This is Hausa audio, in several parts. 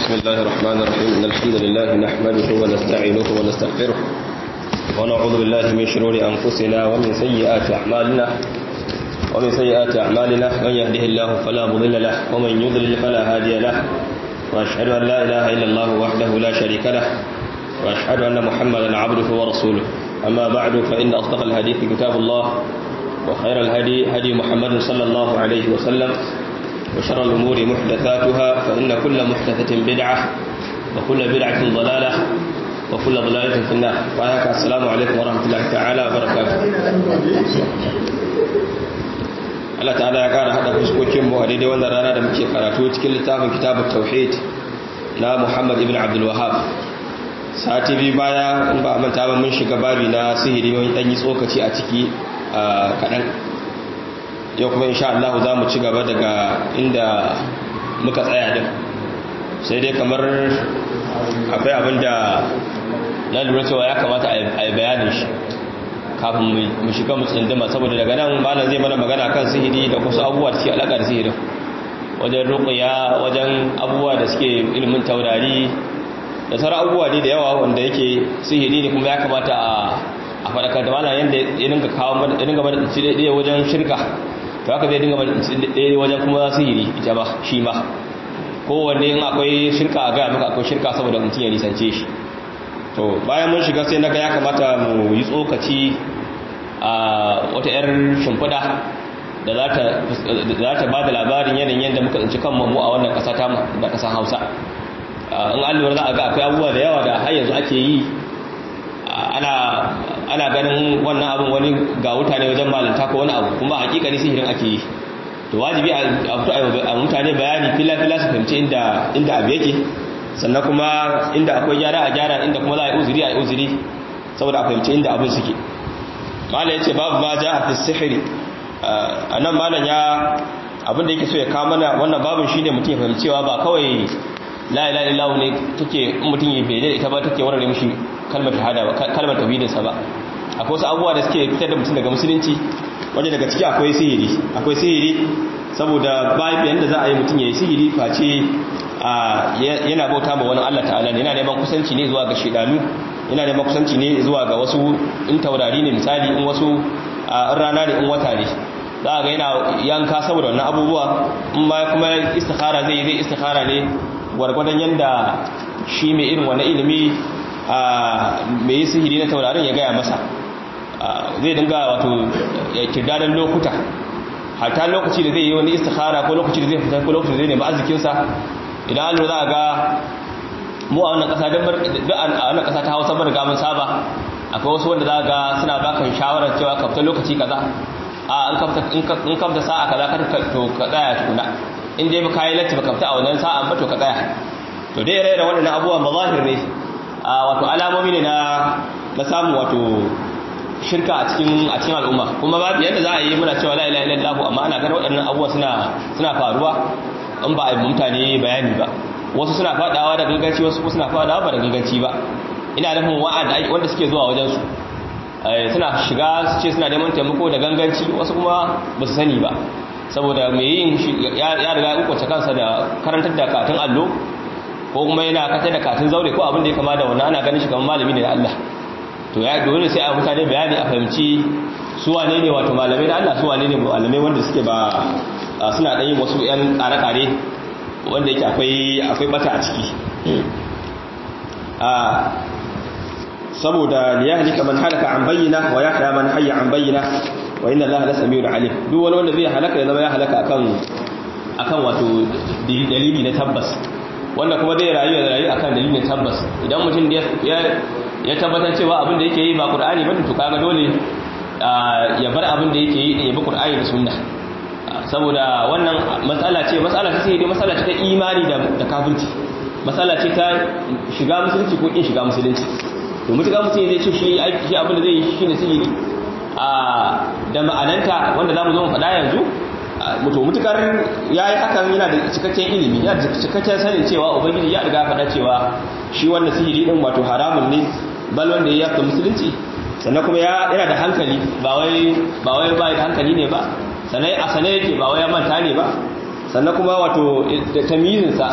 بسم الله الرحمن الرحيم إن الحمد لله نحمده ونستعينه ونستغفره ونعوذ بالله من شرور أنفسنا ومن سيئات أعمالنا ومن سيئات أعمالنا من يهده الله فلا مضل له ومن يضلل فلا هادي له وأشهد أن لا إله إلا الله وحده لا شريك له وأشهد أن محمدا عبده ورسوله أما بعد فإن أصدق الحديث كتاب الله وخير الهدي هدي محمد صلى الله عليه وسلم وشر الأمور محدثاتها فإن كل محدثة بدعة وكل بدعة ضلالة وكل ضلالة في النار وآيك السلام عليكم ورحمة الله تعالى وبركاته Allah ta'ala ya ƙara haɗa fuskokinmu a daidai wannan rana da muke karatu cikin littafin kitabun tauhid na Muhammad ibn Abdul Wahab sati biyu baya in ba manta ba mun shiga babi na sihiri mun ɗan yi tsokaci a ciki kaɗan yau kuma insha Allah za mu ci gaba daga inda muka tsaya din sai dai kamar akwai abin da na lura cewa ya kamata a yi bayanin shi kafin mu shiga mu tsindima saboda daga nan malam zai mana magana kan sihiri da kusa abubuwa da suke alaƙa da sihirin wajen ruƙuya wajen abubuwa da suke ilimin taurari da sauran abubuwa ne da yawa wanda yake sihiri ne kuma ya kamata a faɗakar da malam yadda ya dinga kawo ya dinga mana tsinci ɗaya wajen shirka to haka zai dinga mana tsinci ɗaya wajen kuma sihiri ita ba shi ma kowanne in akwai shirka a gaya maka akwai shirka saboda mutum ya nisance shi to bayan mun shiga sai na ga ya kamata mu yi tsokaci a wata 'yar shimfiɗa da za ta ba da labarin yanayin yadda muka tsinci kan mu a wannan ƙasa ta da ƙasar hausa in an lura za a ga akwai abubuwa da yawa da har yanzu ake yi ana ganin wannan abin wani ga wuta ne wajen malinta ko wani abu kuma hakika ne sihirin ake yi to wajibi a mutane bayani fila-fila su fahimci inda abu yake sannan kuma inda akwai gyara a gyara inda kuma za a yi uzuri a yi uzuri saboda a fahimci inda abin suke malam ya ce babu ma ja a fi sihiri a nan malam ya abin da yake so ya kawo mana wannan babin shi ne mutum ya fahimci cewa ba kawai la'ila illahu ne take mutum ya bai da ita ba take warware mishi kalmar shahada ba kalmar tauhidinsa ba akwai wasu abubuwa da suke fitar da mutum daga musulunci wanda daga ciki akwai sihiri akwai sihiri saboda bayan yanda za a yi mutum ya yi sihiri face yana bauta ma wani Allah ta'ala ne yana neman kusanci ne zuwa ga shedanu yana neman kusanci ne zuwa ga wasu in taurari ne misali in wasu in rana ne in wata ne za a ga yana yanka saboda wannan abubuwa in ma kuma istikhara zai zai istikhara ne gwargwadon yanda shi mai irin wani ilimi mai yi sihiri na taurarin ya gaya masa zai dinga wato kirdadan lokuta hata lokaci da zai yi wani istikhara ko lokaci da zai fita ko lokaci da zai nemi arzikinsa idan an za a ga mu a wannan kasa don a wannan kasa ta hausa bar gamin saba akwai wasu wanda za a ga suna baka shawarar cewa ka fita lokaci kaza a in ka fita sa'a kaza kar to ka tsaya tukuna in dai ba kayi latti ba ka fita a wannan sa'a ba to ka tsaya to dai ire-iren waɗannan abubuwan mazahir ne wato alamomi ne na na samu wato shirka a cikin a cikin al'umma kuma babu yadda za a yi muna cewa la ilaha illallah amma ana ganin waɗannan abubuwa suna suna faruwa in ba a yi mutane bayani ba wasu suna fadawa da ganganci wasu suna fadawa ba da ganganci ba ina nufin wa'anda wanda suke zuwa wajen su suna shiga su ce suna neman taimako da ganganci wasu kuma ba su sani ba saboda mai yin ya riga ya kwace kansa da karantar da katin allo ko kuma yana kata da katin zaure ko abin da ya kama da wannan ana ganin shi kamar malami ne da Allah to ya dole sai a mutane bayani a fahimci su wane ne wato malamai da Allah su wane ne malamai wanda suke ba suna ɗanyin wasu yan ƙare-ƙare wanda yake akwai akwai bata a ciki saboda liyahlika man halaka an bayyana wa yahya man hayya an bayyana wa inna allaha la samiul alim duk wani wanda zai halaka ya zama ya halaka akan akan wato dalili na tabbas wanda kuma zai rayu ya rayu akan dalilin tabbas idan mutum ya tabbatar cewa abin da yake yi ba qur'ani ba to kaga dole ya bar abin da yake yi din ya bi qur'ani da sunna saboda wannan matsala ce matsala ce sai matsala ce ta imani da da kafirci matsala ce ta shiga musulunci ko kin shiga musulunci to mutuka mutum zai ce shi shi abin da zai yi shine sihiri a da ma'ananta wanda zamu zo mu faɗa yanzu mutu mutukar ya yi hakan yana da cikakken ilimi yana da cikakken sanin cewa ubangiji ya riga faɗa cewa shi wannan sihiri din wato haramun ne bal wanda ya yaka musulunci sannan kuma yana da hankali ba wai ba wai ba da hankali ne ba sannan a sanai yake ba wai ya manta ne ba sannan kuma wato da tamyizinsa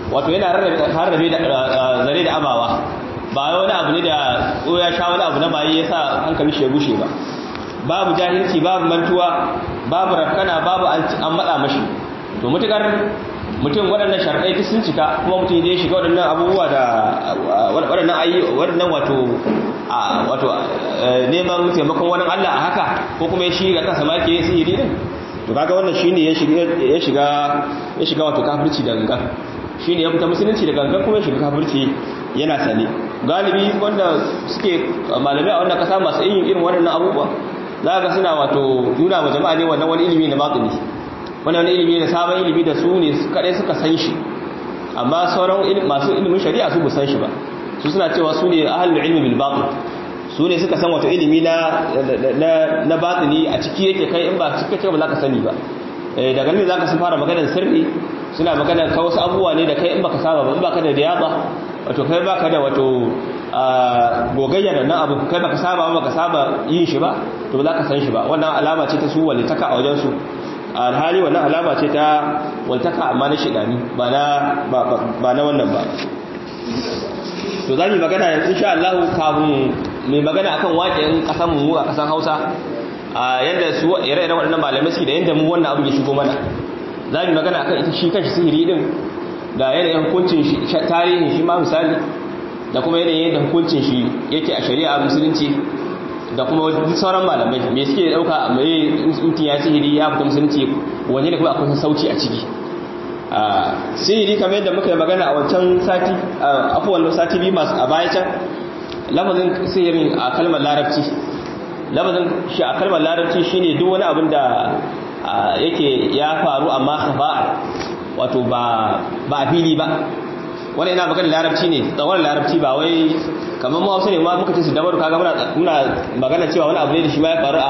wato yana rarrabe da zare da abawa ba wani abu ne da ko ya sha wani abu na bayi yasa hankali shi ya gushe ba babu jahilci babu mantuwa babu rafkana babu an matsa mashi to mutukar mutum waɗannan sharɗai duk sun cika kuma mutum ya shiga waɗannan abubuwa da waɗannan ayi waɗannan wato wato neman taimakon wani Allah a haka ko kuma ya shiga kansa ma yake sihiri din to kaga wannan shine ya shiga ya shiga ya shiga wato kafirci da gangan shine ya fita musulunci da gangan kuma ya shiga kafirci yana sane galibi wanda suke malamai a wannan kasa masu yin irin waɗannan abubuwa za ga suna wato nuna wa jama'a ne wannan wani ilimi na batini wannan wani ilimi na sabon ilimi da su ne kadai suka san shi amma sauran masu ilimin shari'a su bu san shi ba su suna cewa su ne ahlul ilmi bil batin su ne suka san wato ilimi na na batini a ciki yake kai in ba ciki kake ba za ka sani ba daga nan za ka sun fara maganar sirri suna maganar ka wasu abubuwa ne da kai in baka saba ba in baka da riyaba wato kai baka da wato gogayya da nan abu kai baka saba ba baka saba yin shi ba to ba za ka san shi ba wannan alama ce ta su walitaka a wajen su alhali wannan alama ce ta walitaka amma na shidani ba na ba na wannan ba to za mu magana yanzu insha Allah kafin mai magana akan waƙin ƙasar mu a ƙasar Hausa a yanda su ire-iren waɗannan malamai suke da yanda mu wannan abu ya shigo mana za mu magana akan ita shi kanshi sihiri din da yanayin hukuncin shi tarihin shi ma misali da kuma yanayin yadda hukuncin shi yake a shari'a musulunci da kuma sauran malamai me suke dauka mai mutum ya sihiri ya fita musulunci wani da kuma akwai sauci a ciki sihiri kamar yadda muka yi magana a wancan sati afuwan sati biyu masu a baya can lafazin sihirin a kalmar larabci lafazin shi a kalmar larabci shine duk wani abin da yake ya faru amma khafa'a wato ba a fili ba wani ina magana larabci ne tsawon larabci ba wai kamar mu hausa ne ma muka ce su dabaru kaga muna magana cewa wani abu ne da shi ma ya faru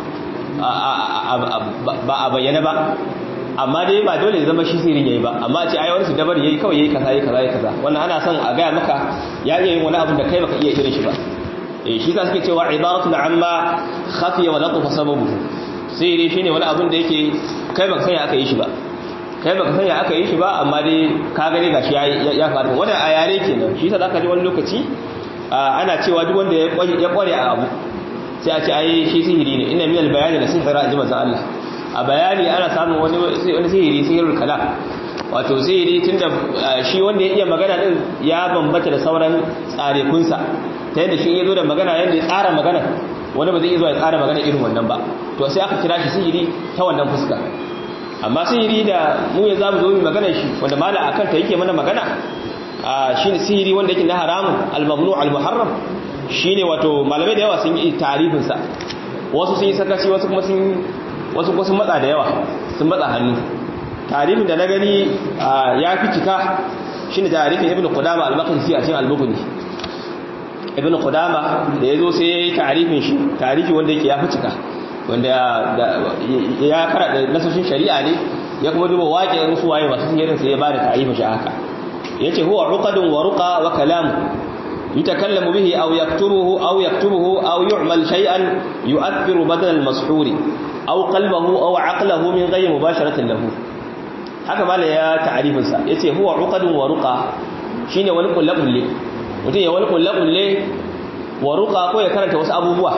ba a bayyana ba amma dai ba dole ya zama shi sirin yayi ba amma ce ai wani su dabar yayi kawai yayi kaza yayi kaza yayi kaza wannan ana son a gaya maka ya iya yin wani abu da kai baka iya irin shi ba eh shi za suke cewa ibaratun amma khafiya wa laqafa sababu sirri shine wani abun da yake kai baka sanya aka yi shi ba kai baka sanya aka yi shi ba amma dai ka gane gashi ya faru wannan a yare kenan shi yasa zaka ji wani lokaci ana cewa duk wanda ya kware a abu sai a ce ai shi sihiri ne inna minal bayani la sihra ji manzon Allah a bayani ana samun wani wani sihiri sihirul kalam wato sihiri tunda shi wanda ya iya magana din ya bambata da sauran tsarekunsa ta yadda shi ya zo da magana yadda ya tsara magana wani ba zai iya zuwa ya tsara magana irin wannan ba to sai aka kira shi sihiri ta wannan fuska amma sihiri da mu ya zamu zo mu magana shi wanda mala akan ta yake mana magana shine sihiri wanda yake na haramun al-mamnu al-muharram shine wato malamai da yawa sun yi tarifin sa wasu sun yi sakaci wasu kuma sun wasu kuma sun matsa da yawa sun matsa hannu tarifin da na gani ya fi cika shine tarifin ibnu qudama al-maqdisi a cikin al-bukhari ibnu qudama da yazo sai ya yi tarifin shi tarifi wanda yake ya fi cika wanda ya karada nasoshin shari'a ne ya kuma duba waƙe su waye masu sihirin sai ya bada ta'arifa shi haka yace huwa uqadun wa ruqa wa kalam yutakallamu bihi aw yaktubuhu aw yaktubuhu aw yu'mal shay'an yu'athiru badal al-mashhur aw qalbahu aw aqlahu min ghayri mubasharatin lahu haka mala ya ta'arifin sa yace huwa uqadun wa ruqa shine wani kullabulle mutum ya wani kullabulle wa ruqa ko ya karanta wasu abubuwa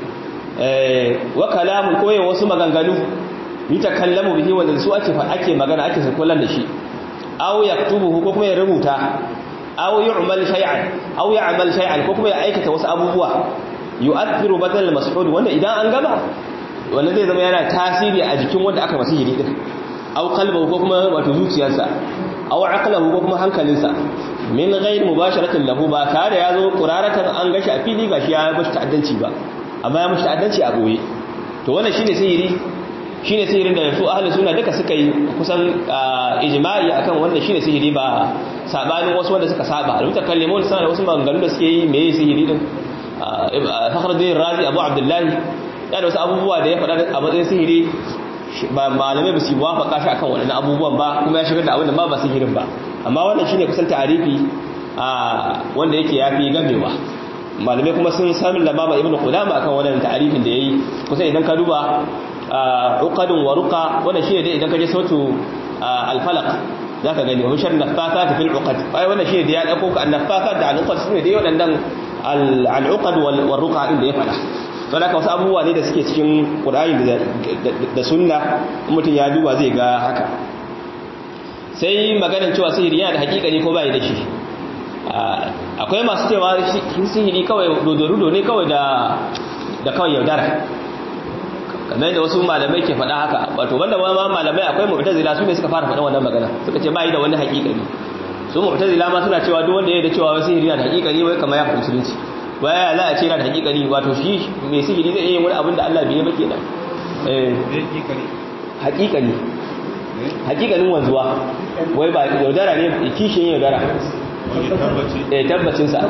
wa kalamun koyin wasu maganganu yutakallamu bihi wanda su ake ake magana ake sakullan da shi aw yaktubuhu ko kuma ya rubuta aw yu'mal shay'an aw ya'mal shay'an ko kuma ya aikata wasu abubuwa yu'athiru badal al-mas'ud wanda idan an gaba wanda zai zama yana tasiri a jikin wanda aka masa hiri din aw qalbuhu ko kuma wato zuciyarsa aw aqlahu ko kuma hankalinsa min ghayr mubasharatin lahu ba tare ya zo quraratan an gashi a fili gashi ya bashi ta'addanci ba amma ya mashi ta'addanci a boye to wannan shine sihiri shine sihirin da su ahli sunna duka suka yi kusan ijma'i akan wannan shine sihiri ba sabanin wasu wanda suka saba al-mutakallimun suna da wasu maganganu da suke yi meye sihiri din Fakhruddin Razi Abu Abdullah ya da wasu abubuwa da ya faɗa a matsayin sihiri ba malamai ba su wafaka shi akan waɗannan abubuwan ba kuma ya shigar da abin da ma ba sihirin ba amma wannan shine kusan ta'arifi wanda yake yafi gamewa malamai kuma sun sami lamama ibn qudama akan wannan ta'arifin da yayi kusan idan ka duba uqadun wa ruqa wannan shine dai idan ka je sautu al-falaq zaka gani wa shar nafasa fil uqad ai wannan shi da ya dauko ka nafasa da al uqad sune dai wadannan al uqad wal ruqa din da ya fada don haka wasu abubuwa ne da suke cikin qur'ani da sunna mutum ya duba zai ga haka sai maganar cewa sihiri yana da hakika ne ko bai da shi akwai masu cewa sihiri kawai dodorudo ne kawai da da kawai yaudara kamar da wasu malamai ke faɗa haka wato wanda ma malamai akwai mu'tazila su ne suka fara faɗa wannan magana suka ce bai da wani hakika ne su mu'tazila ma suna cewa duk wanda ya da cewa sihiri yana da hakika ne wai kamar ya fi musulunci baya za a ce yana da hakika ne wato shi mai sihiri zai iya yin wani abin da Allah bai yi ba kenan eh hakika ne hakikanin wanzuwa wai ba yaudara ne kishin yaudara eh tabbacinsa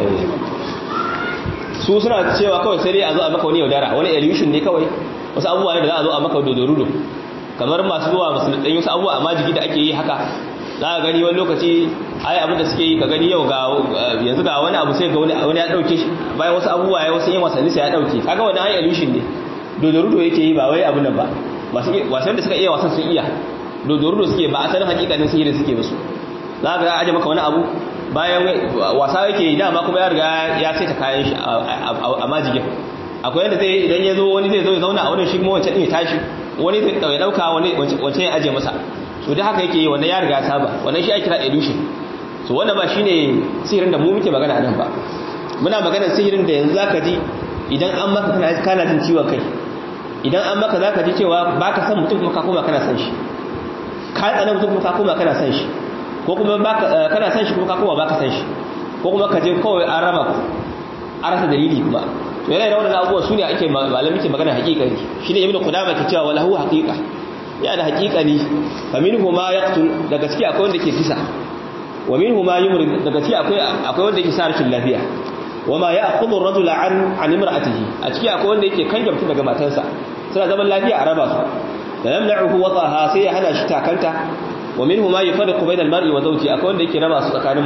su suna cewa kawai sai dai a zo a maka wani yaudara wani illusion ne kawai wasu abubuwa ne da za a zo a maka dodorudo kamar masu zuwa musulun wasu abubuwa a majigi da ake yi haka za a gani wani lokaci ai abin da suke yi ka gani yau ga yanzu ga wani abu sai ga wani ya dauke shi bayan wasu abubuwa ya wasu yin wasanni sai ya dauke kaga wani ai illusion ne dodorudo yake yi ba wai abin nan ba wasan da suka iya wasan sun iya dodorudo suke ba asalin hakikanin sihirin suke musu za ga aje maka wani abu bayan wasa yake yi dama kuma ya riga ya saita kayan shi a majigin akwai yadda zai idan ya zo wani zai zo ya zauna a wani shi kuma wancan ɗin ya tashi wani zai ya ɗauka wani wancan ya aje masa so da haka yake yi wannan ya riga ya saba wannan shi ake kira illusion so wannan ba shine sihirin da mu muke magana a nan ba muna magana sihirin da yanzu zaka ji idan an maka kana kana jin ciwon kai idan an maka zaka ji cewa baka san mutum kuma ka koma kana san shi ka tsana mutum kuma ka koma kana san shi ko kuma kana san shi kuma ka koma baka san shi ko kuma ka je kawai an raba ku an rasa dalili kuma to yana da wannan abubuwa su ne ake malami ke magana haƙiƙani shi ne ibnu qudama ke cewa walahu haqiqa ya da haƙiƙani fa minhu ma yaqtul da gaskiya akwai wanda ke kisa wa minhu ma yumrid da gaskiya akwai akwai wanda yake sa rashin lafiya wa ma ya'khudhu ar-rajula an an imra'atihi a ciki akwai wanda yake kanja mutum daga matarsa suna zaman lafiya a raba su da yamna'uhu wataha sai ya hana shi takanta wa minhu ma yufarriqu bayna al-mar'i wa zawji akwai wanda yake raba su tsakanin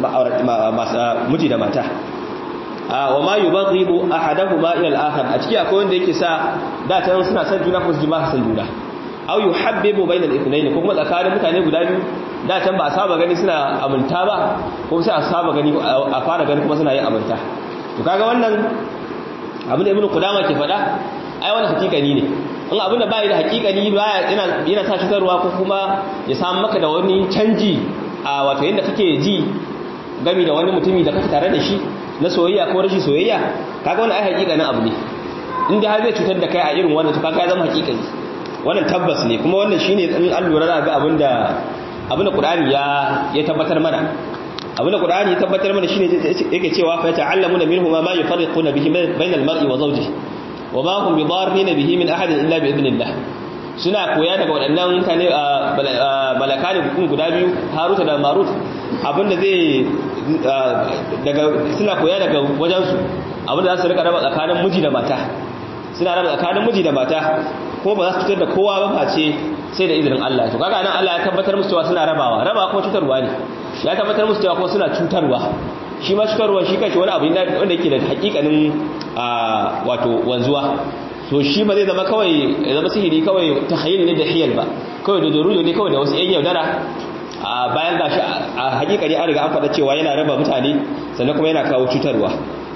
miji da mata wa ma yubghidu ahaduhuma ila al-akhar a ciki akwai wanda yake sa da ta suna san juna ko su jima san juna aw yuhabbibu bayna al-ithnayn ko kuma tsakanin mutane guda biyu da can ba a saba gani suna aminta ba ko sai a saba gani a fara gani kuma suna yin aminta to kaga wannan abin da ibnu qudama ke faɗa ai wannan hakikani ne in abin da bai da hakikani baya yana yana sa cutarwa ko kuma ya samu maka da wani canji a wato yanda kake ji gami da wani mutumi da kake tare da shi na soyayya ko rashin soyayya kaga wannan ai hakikanin abu ne in dai har zai cutar da kai a irin wannan to kaga ya zama hakikani wannan tabbas ne kuma wannan shine in an lura za ga abinda abinda Qur'ani ya ya tabbatar mana abinda Qur'ani ya tabbatar mana shine yake cewa fa ta'allamuna minhu ma yufarriquna bihi bainal mar'i wa zawjihi wa ma hum bidarrin bihi min ahadin illa bi idnillah suna koya daga waɗannan mutane malakani hukun guda biyu Haruta da Marut abinda zai daga suna koya daga wajensu abinda za su rika raba tsakanin miji da mata suna raba tsakanin miji da mata ko ba za su cutar da kowa ba face sai da izinin Allah to kaga nan Allah ya tabbatar musu cewa suna rabawa raba kuma cutarwa ne ya tabbatar musu cewa kuma suna cutarwa shi ma cutarwa shi kanshi wani abu wanda yake da hakikanin wato wanzuwa to shi ba zai zama kawai ya zama sihiri kawai ta hayil ne da hiyal ba kawai da dorudo ne kawai da wasu yan yaudara a bayan gashi a hakikani an riga an faɗa cewa yana raba mutane sannan kuma yana kawo cutarwa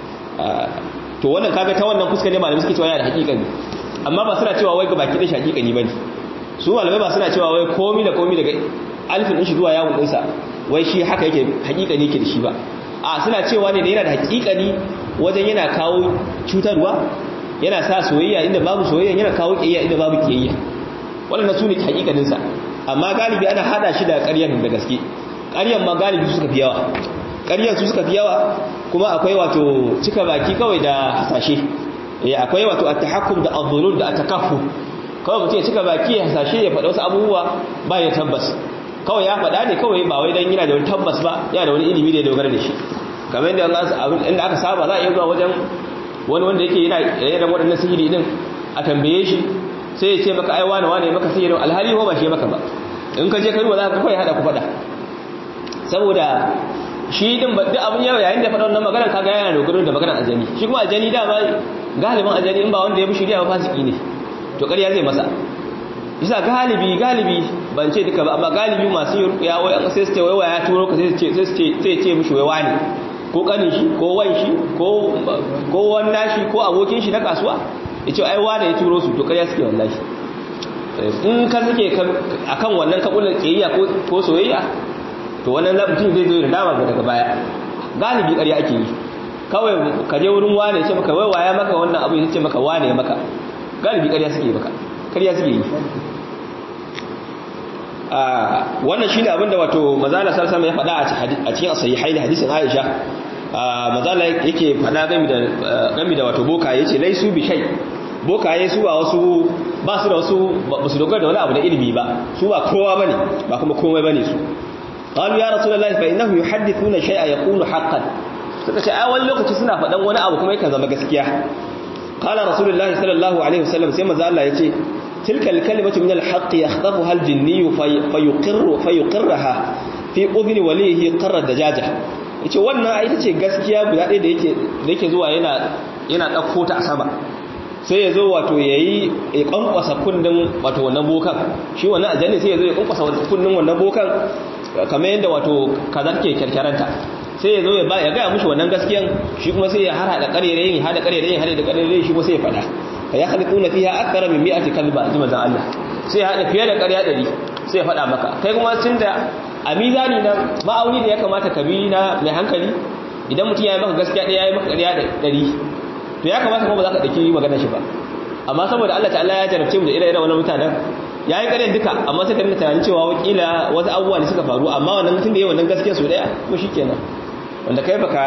to wannan kaga ta wannan fuska ne malamai suke cewa yana da hakikani amma ba suna cewa wai ga baki da hakikani bane su malamai ba suna cewa wai komi da komi daga alfin din shi zuwa yawon dinsa wai shi haka yake hakikani yake da shi ba a suna cewa ne da yana da hakikani wajen yana kawo cutarwa yana sa soyayya inda babu soyayya yana kawo kiyayya inda babu kiyayya wannan su ne hakikanin sa amma galibi ana hada shi da ƙaryar da gaske ƙaryar ma galibi su suka fi yawa ƙaryar su suka fi yawa kuma akwai wato cika baki kawai da hasashe eh akwai wato at-tahakkum da adh-dhulul da at-takaffuf kawai mutum ya cika baki ya hasashe ya faɗa wasu abubuwa ba ya tabbas kawai ya faɗa ne kawai ba wai dan yana da wani tabbas ba yana da wani ilimi da ya dogara da shi kamar yadda inda aka saba za a iya zuwa wajen wani wanda yake yana irin waɗannan sihiri din a tambaye shi sai ya ce maka ai wane wane maka sihirin alhali ko ba shi maka ba in ka je ka ruwa za ka kawai hada ku faɗa saboda shi din ba duk abin yawa yayin da faɗa wannan maganar kaga yana dogaro da maganar ajani shi kuma ajani dama galibin ajani in ba wanda ya bi shirya ba fasiki ne to ƙarya zai masa isa galibi galibi ban ce duka ba amma galibi masu yin rukuya wai an sai su ce wai waya turo ka sai su ce sai su ce sai ce mishi wai wani ko kanin shi ko wan shi ko ko wannan shi ko abokin shi na kasuwa yace ai wani ya turo su to ƙarya suke wallahi in ka suke akan wannan kabulan kiyayya ko ko soyayya to wannan mutum zai zo da dama daga baya galibi ƙarya ake yi kawai ka je wurin wane ce maka wai waya maka wannan abu ya ce maka wane maka galibi ƙarya suke maka ƙarya suke yi wannan shine abin da wato mazala sallallahu ya faɗa a cikin sahihai da hadisin Aisha mazala yake faɗa game da game da wato bokaye yace laisu bi shay bokaye su ba wasu ba su da wasu ba su dogara da wani abu da ilimi ba su ba kowa bane ba kuma komai bane su qalu ya rasulullahi fa innahu yuhaddithuna shay'a yakunu haqqan suka ce ai wani lokaci suna faɗan wani abu kuma yakan zama gaskiya qala rasulullahi sallallahu alaihi wasallam sai manzo Allah yace tilka alkalimatu min alhaq yakhdafuha aljinni fayuqirru fayuqirraha fi udhni walihi qarra dajaja yace wannan ai ita ce gaskiya guda ɗaya da yake da yake zuwa yana yana dauko ta a sama sai ya zo wato yayi ya kankwasa kunnin wato wannan bokan shi wannan aljanni sai ya zo ya kankwasa kunnin wannan bokan kamar yadda wato kazar ke kyarkyaranta sai ya zo ya gaya mushi wannan gaskiyan shi kuma sai ya har hada karerayin hada karerayin hada karerayin shi kuma sai ya fada fa ya khaliquna fiha akthara min mi'ati kalba ji manzon Allah sai ya hada fiye da ƙarya 100 sai ya fada maka kai kuma tunda a mizani na ma'auni da ya kamata ka bi na mai hankali idan mutum ya yi maka gaskiya ɗaya ya yi maka ƙarya 100 to ya kamata kuma ba za ka ɗauki maganar shi ba amma saboda Allah ta'ala ya jarabce mu da ire-iren wannan mutanen ya yi ƙaryar duka amma sai ka rinka tunanin cewa wakila wasu abubuwa ne suka faru amma wannan mutum da ya wannan gaskiya su ɗaya ko shi kenan wanda kai baka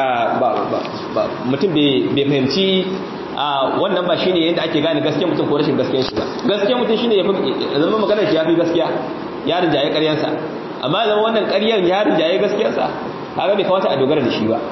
ba mutum bai fahimci a wannan ba shine yadda ake gane gaskiya mutum ko rashin gaskiyar shi ba gaskiya mutum shine ya zama maganar shi ya fi gaskiya ya rinjaye ƙaryarsa amma zama wannan ƙaryar ya rinjaye gaskiyarsa kaga bai kamata a dogara da shi ba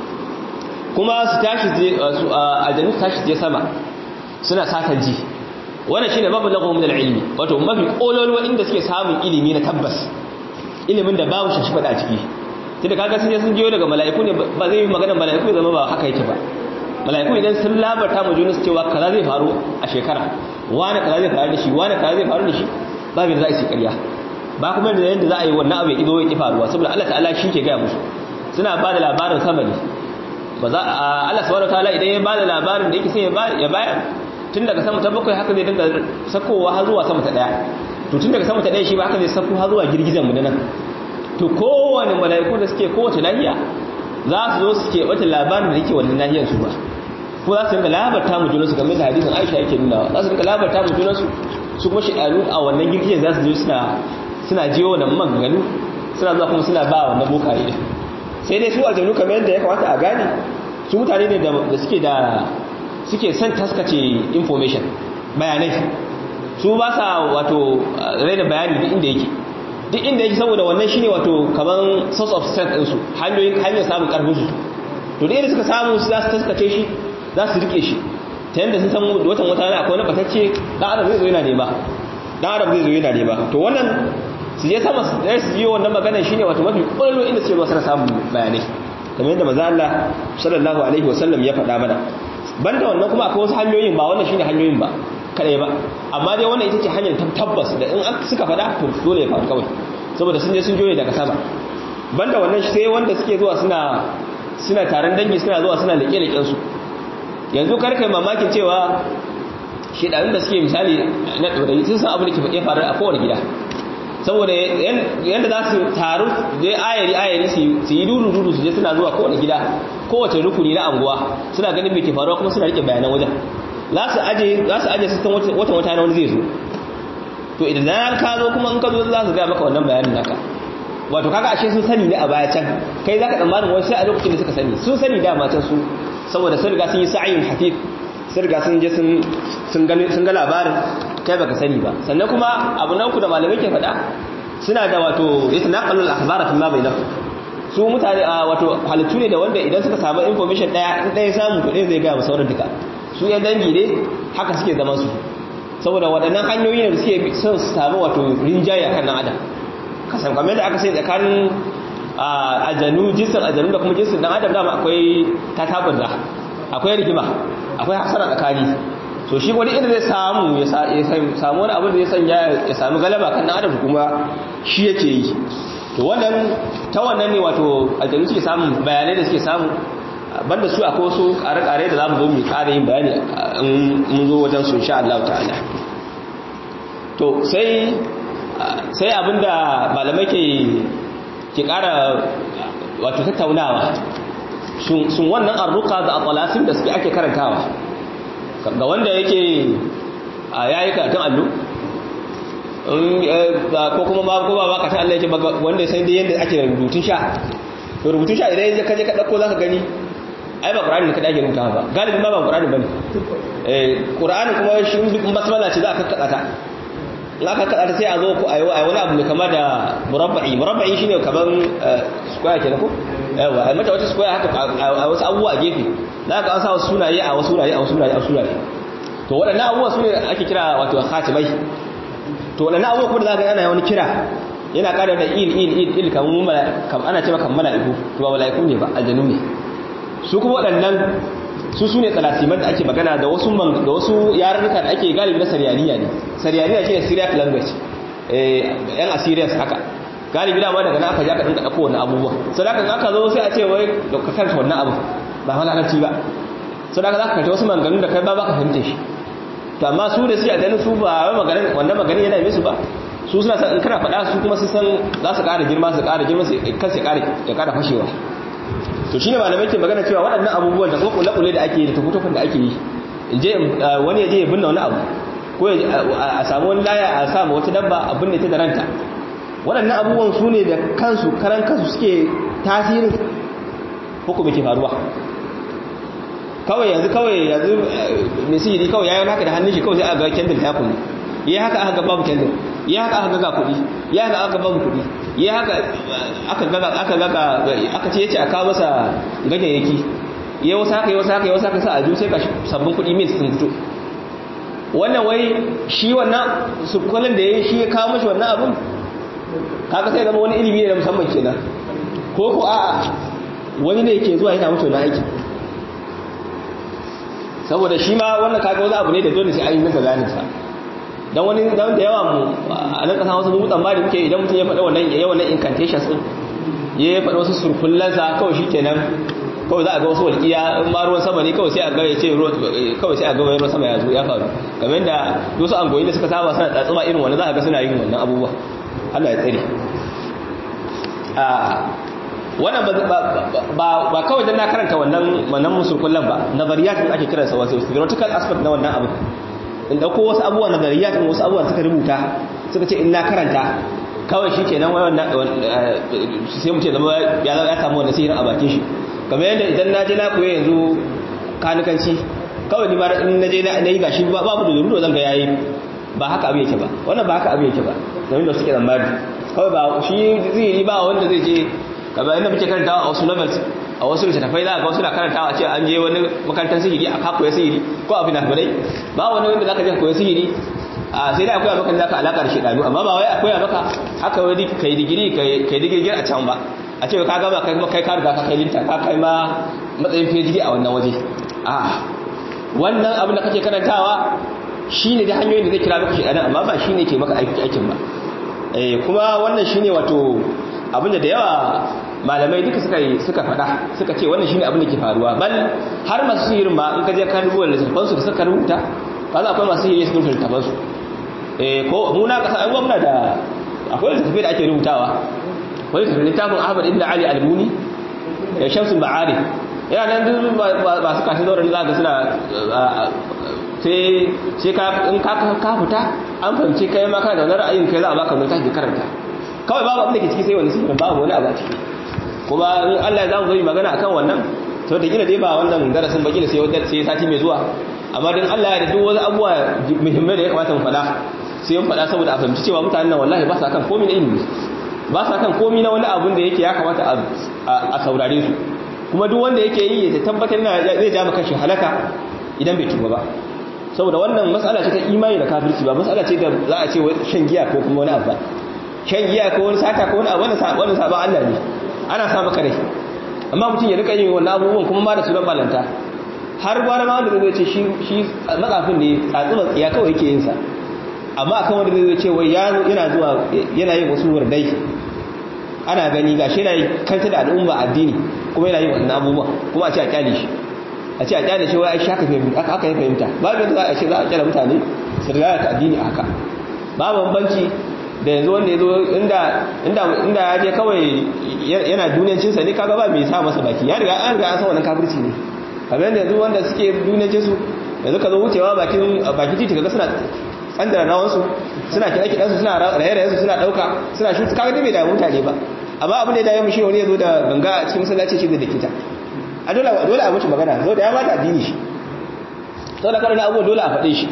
kuma su tashi aljanu su tashi je sama suna satan ji wannan shine babu lahu min al-ilmi wato mafi kololuwa inda suke samun ilimi na tabbas ilimin da babu shi fada ciki tunda kaga sun je sun jiyo daga mala'iku ne ba zai yi magana mala'iku zama ba haka yake ba mala'iku idan sun labarta mu junus cewa kaza zai faru a shekara wani kaza zai faru da shi wani kaza zai faru da shi babu da za a yi ƙarya ba kuma da yadda za a yi wannan abu ya ido ya ki faruwa saboda Allah ta'ala shi ke gaya musu suna ba da labarin sama ne ba za a Allah subhanahu wataala idan ya ba da labarin da yake sai ya bayar tun daga sama ta bakwai haka zai dinga sakowa har zuwa sama ta daya to tun daga sama ta daya shi ba haka zai sako har zuwa girgizan mu nan to kowane mala'iku da suke kowace nahiya za su zo suke wata labarin da yake wannan nahiyar su ba ko za su rinka labarta mu junansu game da hadisin Aisha yake nuna za su rinka labarta mu junansu su kuma shi'anu a wannan girgizan za su zo suna suna jiyo wannan maganganu suna zuwa kuma suna ba wannan bokaye sai dai su aljanu kamar yadda ya kamata a gane su mutane ne da suke da suke son taskace information bayanai su ba sa wato raina bayani duk inda yake duk inda yake saboda wannan shine wato kaman source of strength din su hanyoyin hanyar samun karfin su to da suka samu su za su taskace shi za su rike shi ta yanda sun san watan wata na akwai na batacce dan adam zai zo yana nema dan adam zai zo yana nema to wannan su je sama su yi wannan magana shine wato mafi kwallo inda suke zuwa suna samun bayanai kamar yadda maza Allah sallallahu alaihi wasallam ya faɗa mana banda wannan kuma akwai wasu hanyoyin ba wannan shine hanyoyin ba kadai ba amma dai wannan ita ce hanyar tabbas da in suka faɗa to dole ya faru kawai saboda sun je sun joye daga sama banda wannan sai wanda suke zuwa suna suna taron dangi suna zuwa suna leƙe leƙen su yanzu kar kai mamakin cewa shedanin da suke misali na ɗorayi sun san abin da ke faru a kowane gida saboda yadda za su taru je ayari ayari su yi duru duru su je suna zuwa kowane gida kowace rukuni na anguwa suna ganin mai ke faruwa kuma suna rike bayanan wajen za su aje za su aje sistan watan wata na wani zai zo to idan na ka zo kuma in ka zo za su gaya maka wannan bayanin naka wato kaga ashe sun sani ne a baya can kai zaka tsammanin wani sai a lokacin da suka sani sun sani dama can su saboda sun riga sun yi sa'ayin hatif sun riga sun je sun ga labarin kai baka sani ba sannan kuma abu na uku da malamai ke faɗa suna da wato yata naqalu al-akhbara fi ma bainahu su mutane wato halittu ne da wanda idan suka samu information daya in daya samu to ɗaya zai ga sauran duka su yan dangi ne haka suke zaman su saboda waɗannan hanyoyi ne da suke son su samu wato rinjaye akan nan adam kasan kamar da aka sai tsakanin aljanu jinsin aljanu da kuma jinsin dan adam dama akwai tatabarza akwai rigima akwai hasara tsakani so shi wani inda zai samu ya samu wani abin da ya sanya ya sami galaba kan adam kuma shi yake yi to wannan ta wannan ne wato aljanu suke samun bayanai da suke samu banda su akwai wasu kare-kare da za mu zo mu kare yin bayani in mun zo wajen su insha Allah ta'ala to sai sai abinda malamai ke ke kara wato tattaunawa sun wannan arruka da atsalasin da suke ake karantawa ga wanda yake a yayi karatun allo ko kuma ba ko ba ka ta Allah yake wanda ya san dai yanda ake rubutun sha to rubutun sha idan ka je ka dauko zaka gani ai ba qur'ani ka dage rubuta ba galibin ba ba qur'ani bane eh qur'ani kuma shi in basmala ce za ka kada ta in aka kada ta sai a zo ko ayi wani abu mai kama da murabba'i murabba'i shine kaman square kenan ko yawa ai mata wata square haka a wasu abubuwa a gefe za ka an sa wasu sunaye a wasu sunaye a wasu sunaye a wasu sunaye to waɗannan abubuwa su ne ake kira wato khatimai to waɗannan abubuwa kuma da za ka yana wani kira yana ƙara da il il il il kam ana ce maka mala'iku to ba mala'iku ne ba aljanu ne su kuma waɗannan su su ne tsalasiman da ake magana da wasu da wasu yarurruka da ake galibi na sariyaniya ne sariyaniya shi ne syriac language yan assyrians haka galibi dama daga na aka ji aka dinka ɗauko wannan abubuwa sadaka in aka zo sai a ce wai da ka karanta wannan abu ba malakanci ba sadaka za ka karanta wasu maganganun da kai ba ba ka fahimta shi to amma su da su a ganin su ba wannan maganin yana musu ba su suna san in kana faɗa su kuma su san za su ƙara girma su ƙara girma su kansu ya ƙara fashewa to shine malamai ke magana cewa waɗannan abubuwan da kuma kule-kule da ake yi da tafutufin da ake yi in je wani ya je ya binne wani abu ko a samu wani laya a samu wata dabba a binne ta da ranta waɗannan abubuwan su ne da kansu karan kansu suke tasirin hukumi ke faruwa kawai yanzu kawai yanzu mai sihiri kawai yayin haka da hannun shi kawai sai aka ga kendil ta kullu yi haka aka ga babu kendil yi haka aka ga kuɗi yi haka aka babu kuɗi yi haka aka ga aka ga aka ce yace a kawo masa ganyayyaki yi wasu haka yi wasu haka yi wasu haka sa a ju sai ka sabbin kuɗi min sun fito wannan wai shi wannan su kwallon da ya yi shi ya kawo mashi wannan abin kaga sai zama wani ilimi ne na musamman kenan ko ko a'a wani ne yake zuwa yana mutu na aiki saboda shi ma wannan kaga wani abu ne da dole sai an yi masa bayanin sa dan wani dan da yawa mu a nan kasa wasu mutan ba da muke idan mutum ya faɗa wannan ya wannan incantations din ya faɗa wasu surkullan sa kawai shikenan kawai za a ga wasu walƙiya in ma ruwan sama ne kawai sai a ga ya ce kawai sai a ga ruwan sama ya zo ya faru kamar da wasu angoyi da suka saba suna tsatsuma irin wannan za a ga suna yin wannan abubuwa Allah ya tsare wannan ba kawai dan na karanta wannan wannan musulkullan ba nazariyat din ake kiransa wasu theoretical aspect na wannan abu in dauko wasu abubuwa nazariyat din wasu abubuwa suka rubuta suka ce in na karanta kawai shikenan wannan sai mu ce zama ya ya samu wannan sihirin a bakin shi kamar yadda idan na je na koyi yanzu kanukanci kawai ni ma in na je na yi gashi babu da dole zan ga yayi ba haka abu yake ba wannan ba haka abu yake ba domin da suke zamani kawai ba shi zai yi ba wanda zai je kamar yadda muke karantawa a wasu novels a wasu littattafai za a ga wasu na karantawa ce an je wani makarantar sihiri a kakoya sihiri ko a finafinai ba wani wanda za ka je koya sihiri a sai dai akwai maka da zaka alaka da shedanu amma ba wai akwai maka haka wai kai digiri kai digiri a can ba a ce ka gama kai kuma kai ka riga ka kai linta ka kai ma matsayin PhD a wannan waje a wannan abin da kake karantawa shine da hanyoyin da zai kira maka shedanan amma ba shine ke maka aikin ba eh kuma wannan shine wato abin da da yawa malamai duka suka yi suka faɗa suka ce wannan shine abin da ke faruwa bal har masu sihirin ma in ka je ka rubuta littafansu da suka rubuta kaza akwai masu sihiri su rubuta littafansu eh ko mu na kasa an gwamna da akwai littafai da ake rubutawa akwai littafin Ahmad ibn Ali al-Muni da Shamsul Ba'ari yana nan duk ba su kashi zauren za ga suna sai sai ka in ka ka fita an fahimci kai ma kana da wani ra'ayin kai za a baka wani tafi karanta kawai babu abin da ke ciki sai wani sihirin babu wani abu a ciki kuma in Allah ya zamu zo yi magana akan wannan to da gina dai ba wannan darasin ba gina sai wanda sai sati mai zuwa amma dan Allah ya da duk wani abuwa muhimmai da ya kamata mu faɗa sai mun faɗa saboda a fahimci cewa mutanen nan wallahi ba sa kan komai na ilimi ba sa kan komai na wani abun da yake ya kamata a saurare su kuma duk wanda yake yi ya tabbatar na zai ja maka shi halaka idan bai tuba ba saboda wannan mas'ala ce ta imani da kafirci ba mas'ala ce da za a ce shan giya ko kuma wani abu ba shan giya ko wani sata ko wani abu wannan sabon Allah ne ana sa maka rai amma mutum ya rika yin wannan abubuwan kuma ma da sunan balanta har gwara ma wanda zai ce shi shi matsafin ne tsatsima tsiya kawai yake yin sa amma akan wanda zai ce wai yana zuwa yana yin wasu wurdai ana gani ga shi yana kanta da al'umma addini kuma yana yin wannan abubuwa kuma a ce a kyale shi a ce a kyale shi wai ai shaka fahimta aka yi fahimta babu yadda za a ce za a kyale mutane su riga ta addini haka ba bambanci da yanzu wanda ya zo inda ya je kawai yana duniyancinsa ne kaga ba mai sa masa baki ya riga an riga an san wannan kafirci ne kamar yadda yanzu wanda suke duniyancinsu yanzu ka zo wucewa bakin bakin titi kaga suna tsandara rawansu suna kiɗa kiɗansu suna raye-rayensu suna ɗauka suna shi kaga dai bai da mutane ba amma abin da ya dawo shi wani ya zo da ganga a cikin masallaci shi zai da kita a dole dole a mutu magana zo da ya mata addini shi sau da karin abubuwa dole a faɗe shi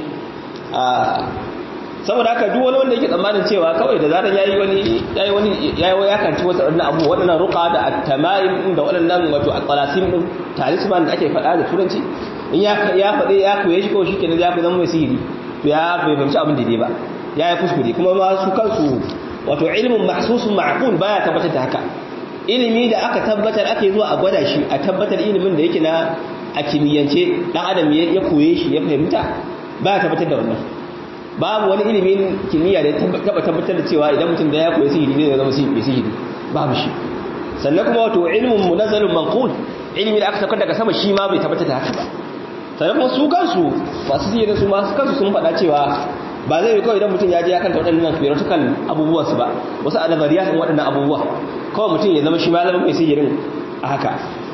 saboda haka duk wani wanda yake tsammanin cewa kawai da zarar yayi wani yayi wani yayi ya kanci wasu wadannan abu wadannan ruqa da at-tamaim da wadannan wato al-qalasim din talisman da ake faɗa da turanci in ya ya faɗe ya koye shi ko shikenan ya fi zama mai sihiri to ya bai fahimci abin da dai ba ya yi kuskure kuma ma su kansu wato ilmin mahsusun ma'qul baya tabbatar da haka ilimi da aka tabbatar ake zuwa a gwada shi a tabbatar ilimin da yake na a kimiyyance dan adam ya koye shi ya fahimta baya tabbatar da wannan babu wani ilimin kimiyya da ya taba tabbatar da cewa idan mutum da ya koyi sihiri ne zai zama sihiri babu shi sannan kuma wato ilmin munazzalun manqul ilimi da aka saukar daga sama shi ma bai tabbatar da haka ba sannan kuma su kansu masu sihirin su masu kansu sun faɗa cewa ba zai yi kawai idan mutum ya je ya kanta waɗannan theoretical abubuwan su ba wasu a nazariya sun waɗannan abubuwa kawai mutum ya zama shi ma zama mai sihirin a haka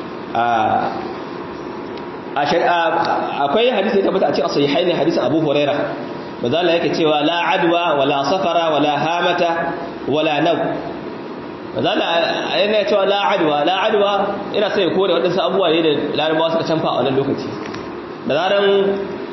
akwai hadisi ya tabbata a cikin sahihai ne hadisin Abu Huraira bazala yake cewa la adwa wala safara wala hamata wala naw bazala yana cewa la adwa la adwa ina sai ko da wadansu abubuwa ne da larabawa suka canfa a wannan lokaci da zaran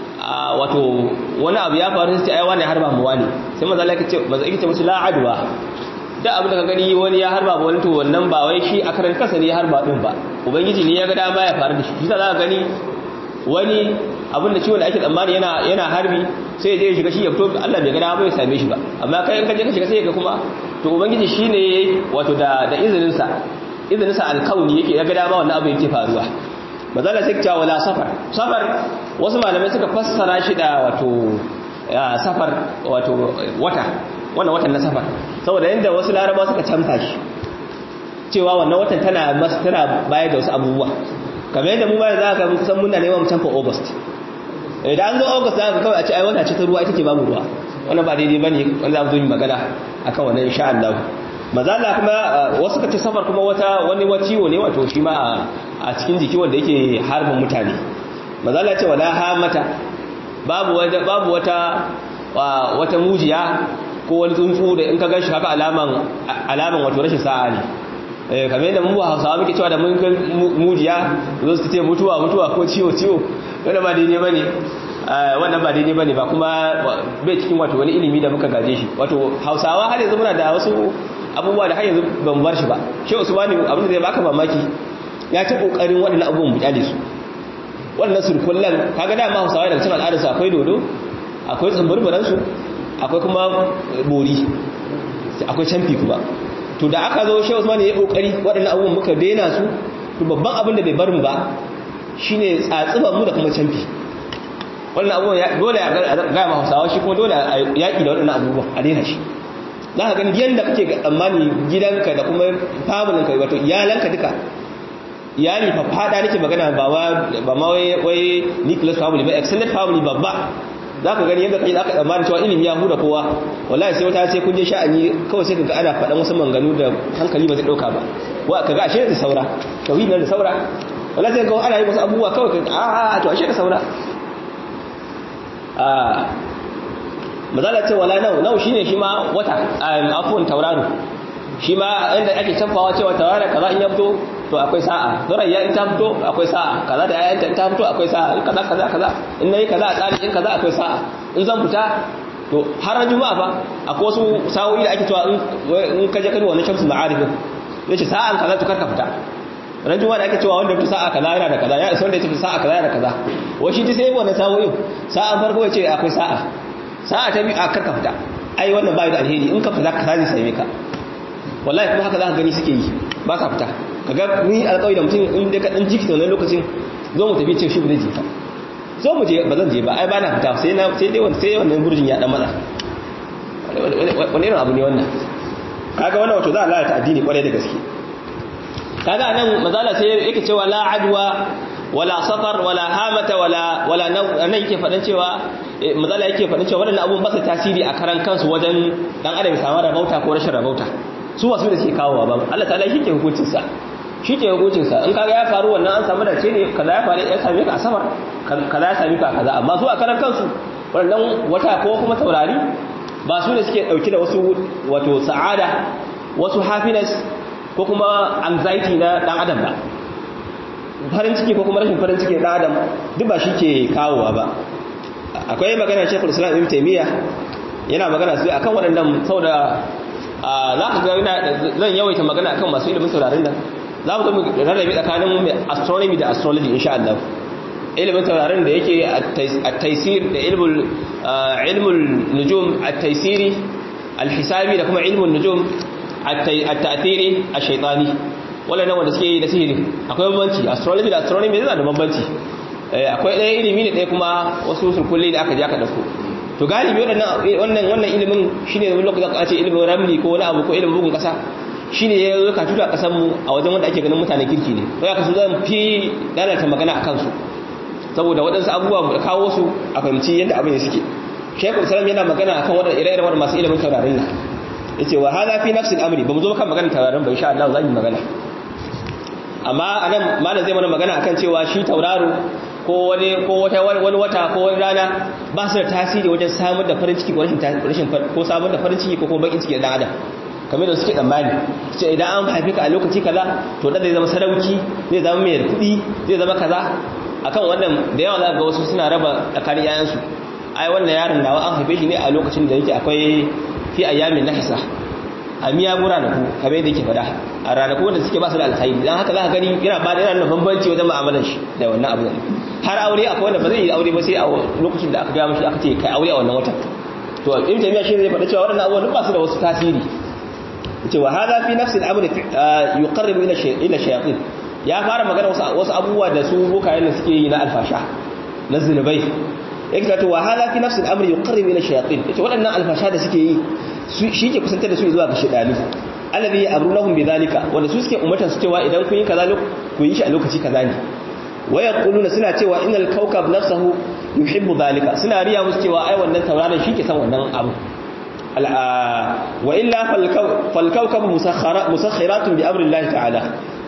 wato wani abu ya faru sai ai wani harba mu wani sai mazala yake ce mazala yake ce musu la adwa da abin da ka gani wani ya harba ba wani to wannan ba wai shi a karan kasa ne ya harba din ba ubangiji ne ya ga dama ya faru da shi shi za ka gani wani abin da ciwon da ake tsammani yana yana harbi sai ya je shiga shi ya fito Allah bai ga dama ya same shi ba amma kai in ka je ka shiga sai ka kuma to ubangiji shine wato da da izinin sa izinin sa alkauni yake ya ga dama wannan abu yake faruwa mazala sai ta wala safar safar wasu malamai suka fassara shi da wato safar wato wata wannan watan na safar saboda yanda wasu laraba suka canfa shi cewa wannan watan tana tana bayar da wasu abubuwa kamar yadda mu bayan za ka kusan muna neman canfa august idan an zo august za ka kawai a ce ai wata ce ta ruwa ita ce babu ruwa wannan ba daidai bane wanda za mu zo yi magana akan wannan insha Allah mazala kuma wasu kace safar kuma wata wani ciwo ne wato shi ma a cikin jiki wanda yake harbin mutane mazala ce wala hamata babu wata babu wata wata mujiya ko wani tsuntsu da in ka ganshi haka alaman alaman wato rashin sa'a ne kamar yadda mun ba hausawa muke cewa da mun ga mujiya zo su ce mutuwa mutuwa ko ciwo ciwo wannan ba daidai bane wannan ba daidai bane ba kuma bai cikin wato wani ilimi da muka gaje shi wato hausawa har yanzu muna da wasu abubuwa da har yanzu ban bar shi ba shi usmani abin da zai baka mamaki ya ta kokarin waɗannan abubuwan bujale su waɗannan surkullan kaga da ma hausawa daga cikin al'adarsu akwai dodo akwai tsamburburan su akwai kuma bori akwai canfi kuma to da aka zo shi Usman ya kokari waɗannan abubuwan muka daina su to babban abin da bai bar mu ba shine tsatsuban mu da kuma canfi wannan abubuwan dole a ga ma Hausawa shi kuma dole a yaki da waɗannan abubuwan a daina shi za ka gani yanda kake tsammani gidanka da kuma familin ka wato iyalanka duka iyali fa fada nake magana ba ba ma wai wai nucleus family ba extended family babba za ka gani yadda kai za ka tsammanin cewa ilimi ya huda kowa wallahi sai wata sai kun je sha'ani kawai sai kaga ana faɗan wasu manganu da hankali ba zai ɗauka ba wa kaga ashe da saura tauhid da saura wallahi sai kaga ana yi wasu abubuwa kawai kaga a a to ashe da saura a mazala ce wala nau nau shine shi ma wata afwan tauraro shi ma inda ake canfawa cewa tauraro kaza in ya fito to akwai sa'a zurayya in ta fito akwai sa'a kaza da ayanta in ta fito akwai sa'a in kaza kaza kaza in nayi kaza a tsari in kaza akwai sa'a in zan fita to har juma'a fa akwai wasu sa'o'i da ake cewa in ka je kai wannan shamsu ma'arif yace sa'an kaza to karka fita ran juma'a da ake cewa wanda fita sa'a kaza yana da kaza ya isa wanda ya tafi sa'a kaza yana da kaza wai shi sai wannan sa'o'in sa'an farko ya ce akwai sa'a sa'a ta biyu a karka fita ai wannan bai da alheri in ka fita ka sai same ka wallahi kuma haka za ka gani suke yi ba sa fita kaga ni alƙawari da mutum in dai ka dan jiki wannan lokacin zo mu tafi ce shi ba zai je ba zo mu je ba zan je ba ai ba na fita sai na sai dai sai wannan burjin ya dan matsa wani irin abu ne wannan kaga wannan wato za a lalata addini kwarai da gaske kaga anan mazala sai yake cewa la adwa wala safar wala hamata wala wala nan yake faɗin cewa mazala yake faɗin cewa waɗannan abubuwan ba su tasiri a karan kansu wajen dan adam ya samu rabauta ko rashin rabauta su wasu da suke kawowa ba Allah ta'ala shi ke hukuncin sa shi ke hukuncin sa in kaga ya faru wannan an samu dace ne kaza ya faru ya same ka a safar kaza ya same ka kaza amma su a karan kansu wannan wata ko kuma taurari ba su ne suke dauki da wasu wato sa'ada wasu happiness ko kuma anxiety na dan adam ba farin ciki ko kuma rashin farin ciki na adam duk ba shi ke kawowa ba akwai magana shekul islam ibn taymiya yana magana su akan waɗannan saboda za ka ga zan yawaita magana akan masu ilimin sauraron nan za mu zama rarrabe tsakanin astronomy da astrology insha Allah ilimin taurarin da yake at-taysir da ilmul ilmul nujum at-taysiri al-hisabi da kuma ilmul nujum at-ta'thiri ash-shaytani wannan wanda suke yi da sihiri akwai bambanci astrology da astronomy yana da bambanci akwai ɗaya ilimi ne ɗaya kuma wasu sulkulli da aka je aka dauko to galibi wannan wannan ilimin shine wani lokacin aka ce ilimin ramli ko wani abu ko ilimin bugun kasa shine ya zo ka tuta kasan mu a wajen wanda ake ganin mutane kirki ne to ya kasu zan fi lalata magana akan su saboda waɗansu abubuwa da kawo su a fahimci yadda abin ya suke shekul salam yana magana akan waɗanda ire-iren wanda masu ilimin taurarin nan yace wa hada fi nafsi al-amri ba mu zo kan magana taurarin ba insha Allah za mu magana amma anan malam zai mana magana akan cewa shi tauraro ko wani ko wata wani wata ko wani rana ba su da tasiri wajen samun da farin ciki ko rashin rashin ko samun da farin ciki ko kuma bakin ciki da dan adam kamar da suke tsammani ce idan an haife ka a lokaci kaza to da zai zama sarauki zai zama mai kuɗi zai zama kaza akan wannan da yawa za ga wasu suna raba tsakanin yayansu ai wannan yaron nawa an haife shi ne a lokacin da yake akwai fi ayyamin nahisa a miya gura da ku kamar yadda yake fada a ranaku wanda suke ba su da alkhairi dan haka za ka gani yana ba da yana da bambanci wajen mu'amalar shi da wannan abu har aure akwai wanda ba zai yi aure ba sai a lokacin da aka ga mishi aka ce kai aure a wannan watan to ibn taymiya shi zai faɗa cewa waɗannan abubuwan ba su da wasu tasiri yace wa hada fi nafsi al-amr yuqarribu ila ila shayatin ya fara magana wasu abubuwa da su bokayen da suke yi na alfasha na zinubai yake ta wa hada fi nafsi al-amr yuqarribu ila shayatin yace waɗannan alfasha da suke yi shi ke kusantar da su zuwa ga shedani alladhi ya'murunahum bidhalika wanda su suke ummatan su cewa idan kun yi kaza ku yi shi a lokaci kaza ne wa yaquluna suna cewa innal kawkab nafsuhu yuhibbu dhalika suna riya musu cewa ai wannan tauraron shi ke san wannan abu wa illa fal kawkab musakhiratun bi amri Allah ta'ala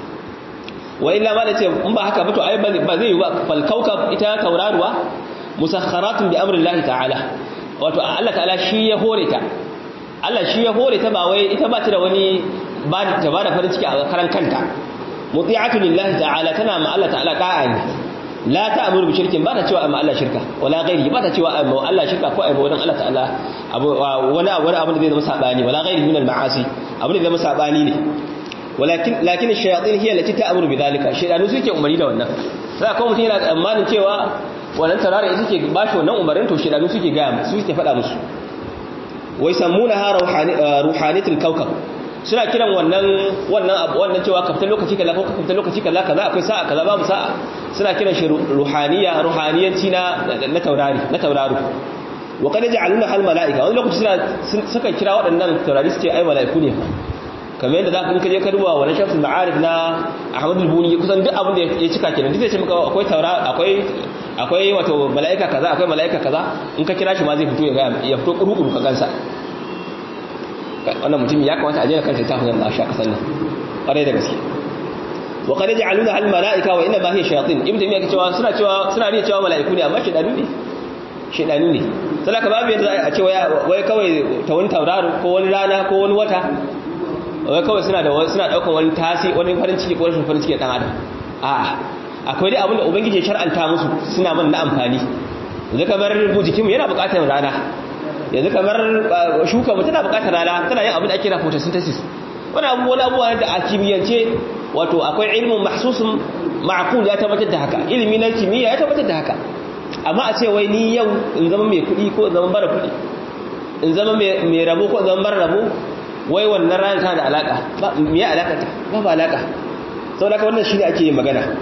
wa illa ma da ce in ba haka ba to ai ba zai yi ba fal kawkab ita tauraruwa musakharatun bi amri Allah ta'ala wato Allah ta'ala shi ya hore ta Allah shi ya hore ta ba wai ita ba ta da wani ba ta ba da farin ciki a karan kanta muti'atu lillahi ta'ala tana ma Allah ta'ala da'a ne la ta'muru bi shirkin ba ta cewa amma Allah shirka wala ghairi ba ta cewa amma Allah shirka ko ai wadan Allah ta'ala abu wani wani abu da zai zama sabani wala ghairi min al-ma'asi abu da zai zama sabani ne walakin lakin ash-shayatin hiya allati ta'muru bi dhalika shaydanu suke umarni da wannan sai ko mutum yana tsammanin cewa wannan tarare ita ke bashi wannan umarin to shaydanu suke ga su suke faɗa musu wai sammuna ha ruhanitul kawkab suna kiran wannan wannan abu wannan cewa kafta lokaci kaza ko kafta lokaci kaza kaza akwai sa'a kaza babu sa'a suna kiran shi ruhaniya ruhaniyanci na na taurari na tauraro wa qad ja'aluna hal malaika wani lokaci suna suka kira waɗannan taurari su ce ai malaiku ne kamar yadda za ka kaje ka duba wannan shafin ma'arif na Ahmad al-Buni kusan duk abin da ya cika kenan duk zai ce maka akwai taura akwai akwai wato mala'ika kaza akwai mala'ika kaza in ka kira shi ma zai fito ya ga ya fito kuru-kuru ka gansa wannan mutum ya kamata a jera kanta ta hanyar a sha kasan nan ƙwarai da gaske wa qad ja'aluna al mala'ika wa inna ma hiya shayatin ibnu taymiya cewa suna cewa suna riya cewa mala'iku ne amma shedanu ne shedanu ne sai ka babu yadda a ce wai kawai ta wani tauraro ko wani rana ko wani wata wai kawai suna da suna daukan wani tasi wani farin ciki ko rashin farin ciki dan adam a'a akwai dai abin da ubangiji ya shar'anta musu suna man na amfani yanzu kamar jikinmu yana buƙatar rana yanzu kamar shuka mu tana buƙatar rana tana yin abin da ake kira photosynthesis wani abubuwan abubuwa da a kimiyyance wato akwai ilimin mahsusun ma'qul ya tabbatar da haka ilimi na kimiyya ya tabbatar da haka amma a ce wai ni yau in zama mai kuɗi ko in zama bara kuɗi in zama mai rabo ko in zama bara rabo wai wannan rana tana da alaka ba me ya alaka ta ba ba alaka saboda haka wannan shine ake yin magana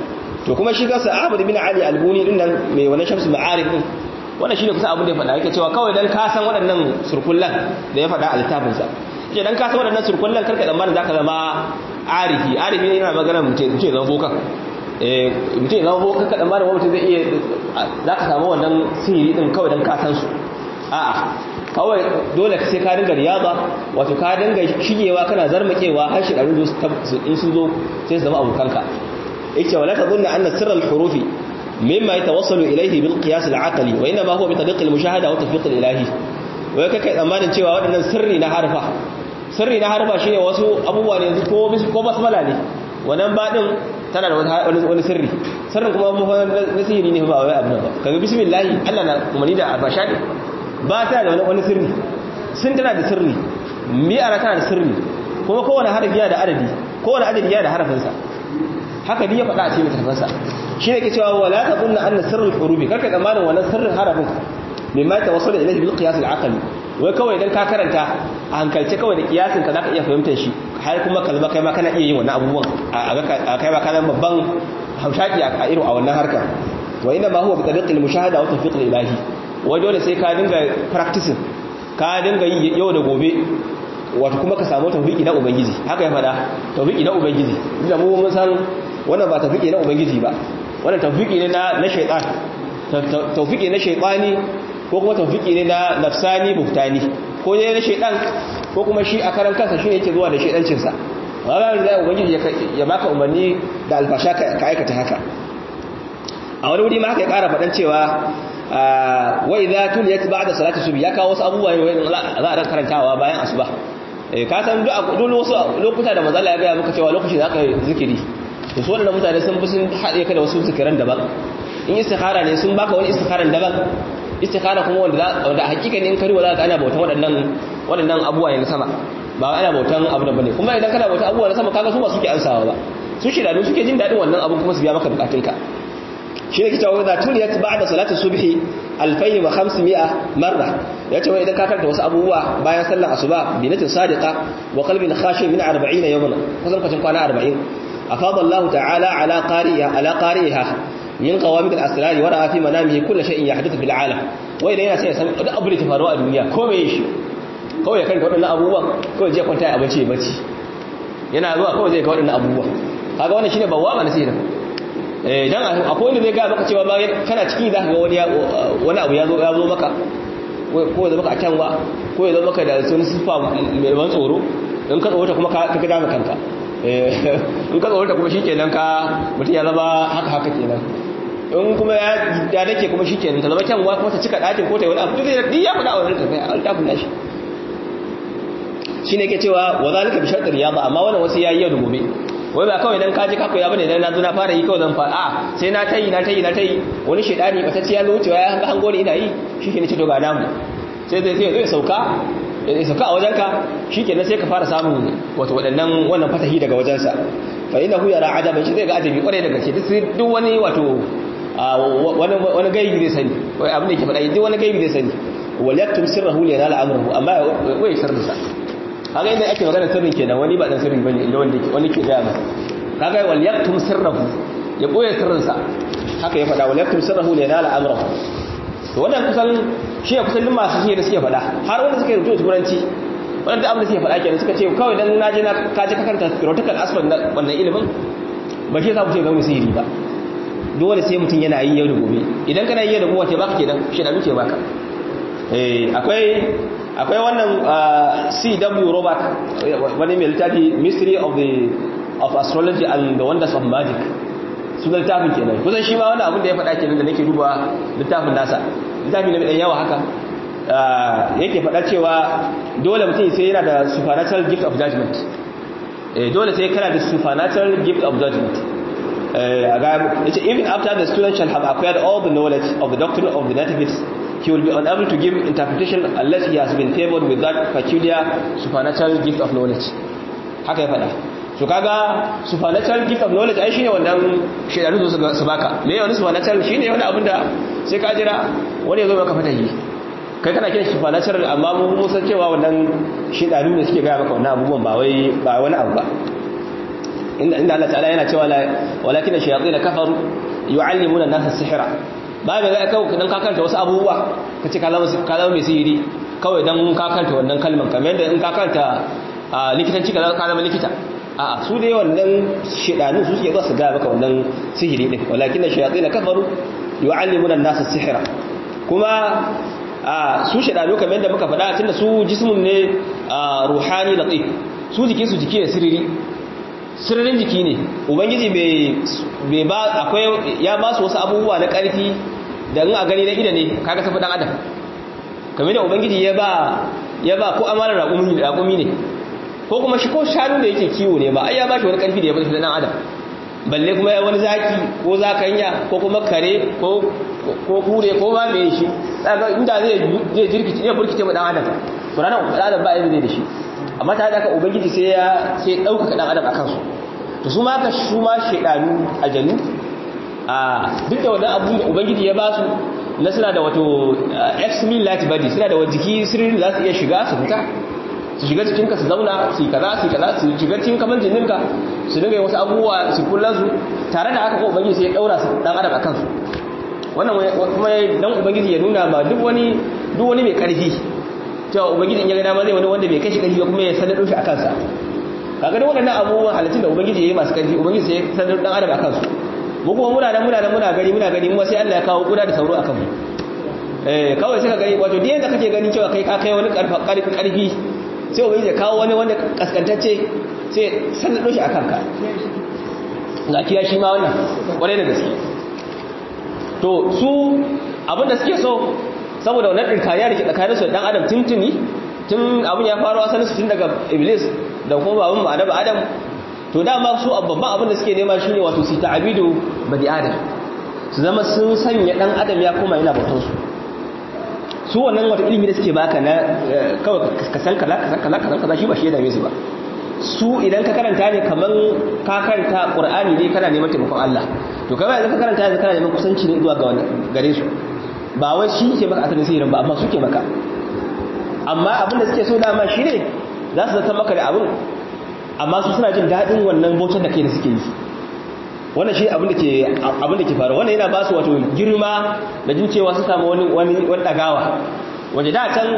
to kuma shi kansa Ahmad bin Ali Albuni din nan mai wannan shamsu ma'arif din wannan shine kusa abin da ya faɗa yake cewa kawai dan ka san waɗannan surkullan da ya faɗa a littafin sa yake dan ka san waɗannan surkullan karka tsammanin zaka zama arifi arifi ne yana magana mutum mutum zama bokan eh mutum zama bokan ka tsammanin wani mutum zai iya zaka samu wannan sihiri din kawai dan ka san su a'a kawai dole sai ka dinga riyaba wato ka dinga shigewa kana zarmakewa har shi ɗarin in sun zo sai su zama abokanka yake wala ta zunna anna sirral hurufi mimma yatawassalu ilayhi bil qiyas al aqli wa inma huwa bi tariq al mushahada wa tawfiq al ilahi wai kai tsammanin cewa waɗannan sirri na harfa sirri na harfa shine wasu abubuwa ne ko ko basmala ne wannan badin tana da wani sirri sirrin kuma na sihiri ne ba wai abu ba kaga bismillah Allah na umarni da albasha ne ba ta da wani sirri sun tana da sirri mi'ara tana da sirri kuma kowane harafi yana da adadi kowane adadi yana da harafinsa haka ni ya faɗa a cikin tafansa shi ne ke cewa wala ta kunna anna sirrul hurufi karka tsammanin wannan sirrin harafin mimma ta wasu da ilahi bil qiyas al aqli wai kawai idan ka karanta a hankalce kawai da kiyasin ka zaka iya fahimtar shi har kuma ka zama kai ma kana iya yin wannan abubuwan a kai ma kana babban haushaki a irin a wannan harkar wa inna ma huwa bi tariqil mushahada wa tawfiq al ilahi wai dole sai ka dinga practicing ka dinga yi yau da gobe wato kuma ka samu tawfiki na ubangiji haka ya fada tawfiki na ubangiji inda mu mun san wannan ba tawfiki na ubangiji ba wannan tawfiki ne na na shaytan tawfiki na shaytani ko kuma tawfiki ne na nafsani buhtani ko ne na shaytan ko kuma shi a karan kansa shi yake zuwa da shaydancin sa wala da ubangiji ya baka umarni da alfasha ka aikata haka a wani wuri ma haka ya kara fadan cewa wa idza tuliyat ba'da salati subh ya kawo wasu abubuwa ne za a karantawa bayan asuba ka san duk wasu lokuta da manzo Allah ya ga maka cewa lokacin da aka zikiri to su wannan mutane sun fi sun haɗe ka da wasu zikiran daban in istikhara ne sun baka wani istikharan daban istikhara kuma wanda wanda hakika ne in kariwa za ka ana bautan waɗannan waɗannan abubuwa ne na sama ba ana bautan abu da bane kuma idan kana bautan abubuwa na sama kaga su ba suke ansawa ba su shi da suke jin daɗin wannan abun kuma su biya maka bukatunka shi ne kitabu da tuliyat ba'da salati subhi 2500 marra yace wai idan ka karanta wasu abubuwa bayan sallar asuba bi natin sadiqa wa qalbin khashi min 40 yawman kusan kacin kwana 40 afada Allah ta'ala ala qari'a ala qari'iha min qawamid al-asrar wa ra'a fi manamihi kull shay'in yahdithu fil alam wai idan yana sai san duk abu da ke faruwa a duniya ko me shi kawai kan wadannan abubuwan kawai je kwanta a bace bace yana zuwa kawai zai ga wadannan abubuwan kaga wannan shine bawwa na sirri dan akwai wanda zai ga maka cewa bayan kana ciki za ka ga wani wani abu ya zo ya zo maka ko ya zo maka a canwa ko ya zo maka da sun sifa mai ban tsoro in ka tsoro kuma ka ga dama kanka in ka tsoro kuma shikenan ka mutum ya zama haka haka kenan in kuma ya da dake kuma shikenan ta zama canwa kuma ta cika dakin ko ta yi wani abu duk ya faɗa a wannan tafiya an tafi nashi shine ke cewa wa zalika bi shartir riyada amma wannan wasu yayi yau da gobe wai ba kawai dan kaji kako ya bane dan na zo na fara yi kawai zan fara a sai na tayi na tayi na tayi wani shedani ba ta ci ya zo wucewa ya hanga hango ni ina yi shike ne ce to ga namu sai zai zai sauka ya sauka a wajenka shikenan sai ka fara samun wato wadannan wannan fatahi daga wajensa fa innahu yara ajaban shi zai ga ajabi kwarai daga ke duk wani wato wani wani gaibi zai sani wai abin da yake faɗa duk wani gaibi zai sani wal yaktum sirrahu li yanala amruhu amma wai sirrinsa kaga inda ake magana sirrin kenan wani ba dan sirri bane inda wanda wani ke gaya masa kaga wal yaktum sirrahu ya boye sirrin sa haka ya fada wal yaktum sirrahu li yanala amrahu to wannan kusan shi ne kusan masu shi da suke fada har wanda suke rubuta turanci wanda abin da suke fada kenan suka ce kawai dan naje na kaje ka karanta theoretical aspect na wannan ilimin ba shi yasa mutum ga sihiri ba dole sai mutum yana yi yau da gobe idan kana yi yau da gobe wace baka kenan shi da muke baka eh akwai akwai wannan C.W. Robert wani mai littafi Mystery of the of Astrology and the Wonders of Magic sunan littafin kenan kusan shi ma wani abin da ya faɗa kenan da nake duba littafin nasa littafi na mai yawa haka yake faɗa cewa dole mutum sai yana da supernatural gift of judgment dole sai kana da supernatural gift of judgment yace even after the student shall have acquired all the knowledge of the doctrine of the nativists he will be unable to give interpretation unless he has been favored with that peculiar supernatural gift of knowledge haka ya faɗa so kaga supernatural gift of knowledge ai shine wannan shedanu su su baka me wani supernatural shine wani abin da sai ka jira wani ya zo maka fatahi kai kana kiran supernatural amma mu mun san cewa wannan shedanu ne suke ga maka wannan abubuwan ba wai ba wani abu ba inda inda Allah ta'ala yana cewa walakin ash-shayatin kafaru yu'allimuna an-nasa as-sihra ba mai zai kawo dan kakanta wasu abubuwa kace ka zama mai sihiri kawai dan kakanta wannan kalman kamar yadda in kakanta likitanci ka zama likita a su dai wannan shedanu su suke zuwa su gaya maka wannan sihiri din walakin ash-shayatin kafaru yu'allimuna an-nasa as-sihra kuma su shedanu kamar yadda muka faɗa tunda su jismun ne ruhani latif su jikin su jiki ne siriri sirrin jiki ne ubangiji bai ba akwai ya ba su wasu abubuwa na ƙarfi da in a gani na ida ne kaga tafi dan adam kamar da ubangiji ya ba ya ba ko amana raƙumi ne ko kuma shi ko shanu da yake kiwo ne ba ai ya ba shi wani ƙarfi da ya ba shi dan adam balle kuma ya wani zaki ko zakanya ko kuma kare ko ko kure ko ba me shi daga inda zai zai jirkice ne burkice mu dan adam to ranar dan adam ba yadda zai da shi amma ta da ubangiji sai ya sai dauka dan adam akan su to su ma ka su ma shedanu ajanu a duk da wannan abu ubangiji ya ba su na suna da wato ex mil light body suna da wajiki sirrin za su iya shiga su fita su shiga cikin ka su zauna su kaza su kaza su shiga cikin kamar jinninka su dinga wasu abubuwa su kullan su tare da haka ko ubangiji sai ya daura su dan adam akan su wannan kuma dan ubangiji ya nuna ba duk wani duk wani mai karfi cewa ubangiji in ya ga dama zai wani wanda bai kashi karfi kuma ya sanado shi akan sa kaga duk waɗannan abubuwan halittun da ubangiji yayi masu karfi ubangiji sai ya sanado dan adam akan su mu kuma muna da muna da muna gani muna gani mu sai Allah ya kawo kuda da sauro akan mu eh kawai sai ka gani wato duk yanda kake gani cewa kai ka kai wani karfi karfi sai ubangiji ya kawo wani wanda kaskantacce sai sanado shi akan ka ga kiya shi ma wannan kwarai da gaske to su abinda suke so saboda wannan dinkariya da ke tsakanin su dan adam tuntuni tun abin ya faru asalin su tun daga iblis da kuma babun ma annabi adam to dama su babban abin da suke nema shine wato su ta'abidu badi adam su zama sun sanya dan adam ya koma yana bautar su su wannan wata ilimi da suke baka na kawai ka san kaza ka san kaza ka san kaza shi ba shi ya dame su ba su idan ka karanta ne kaman ka karanta qur'ani ne kana neman taimakon Allah to kai yanzu ka karanta yanzu kana neman kusanci ne zuwa ga wani gare su ba wai shi ke maka asalin sihirin ba amma su ke maka amma abin da suke so dama shi ne za su zata maka da abin amma su suna jin daɗin wannan bautar da kai da suke yi wannan shi abin da ke abin da ke faruwa wannan yana ba su wato girma da jin cewa su samu wani wani wani dagawa waje da can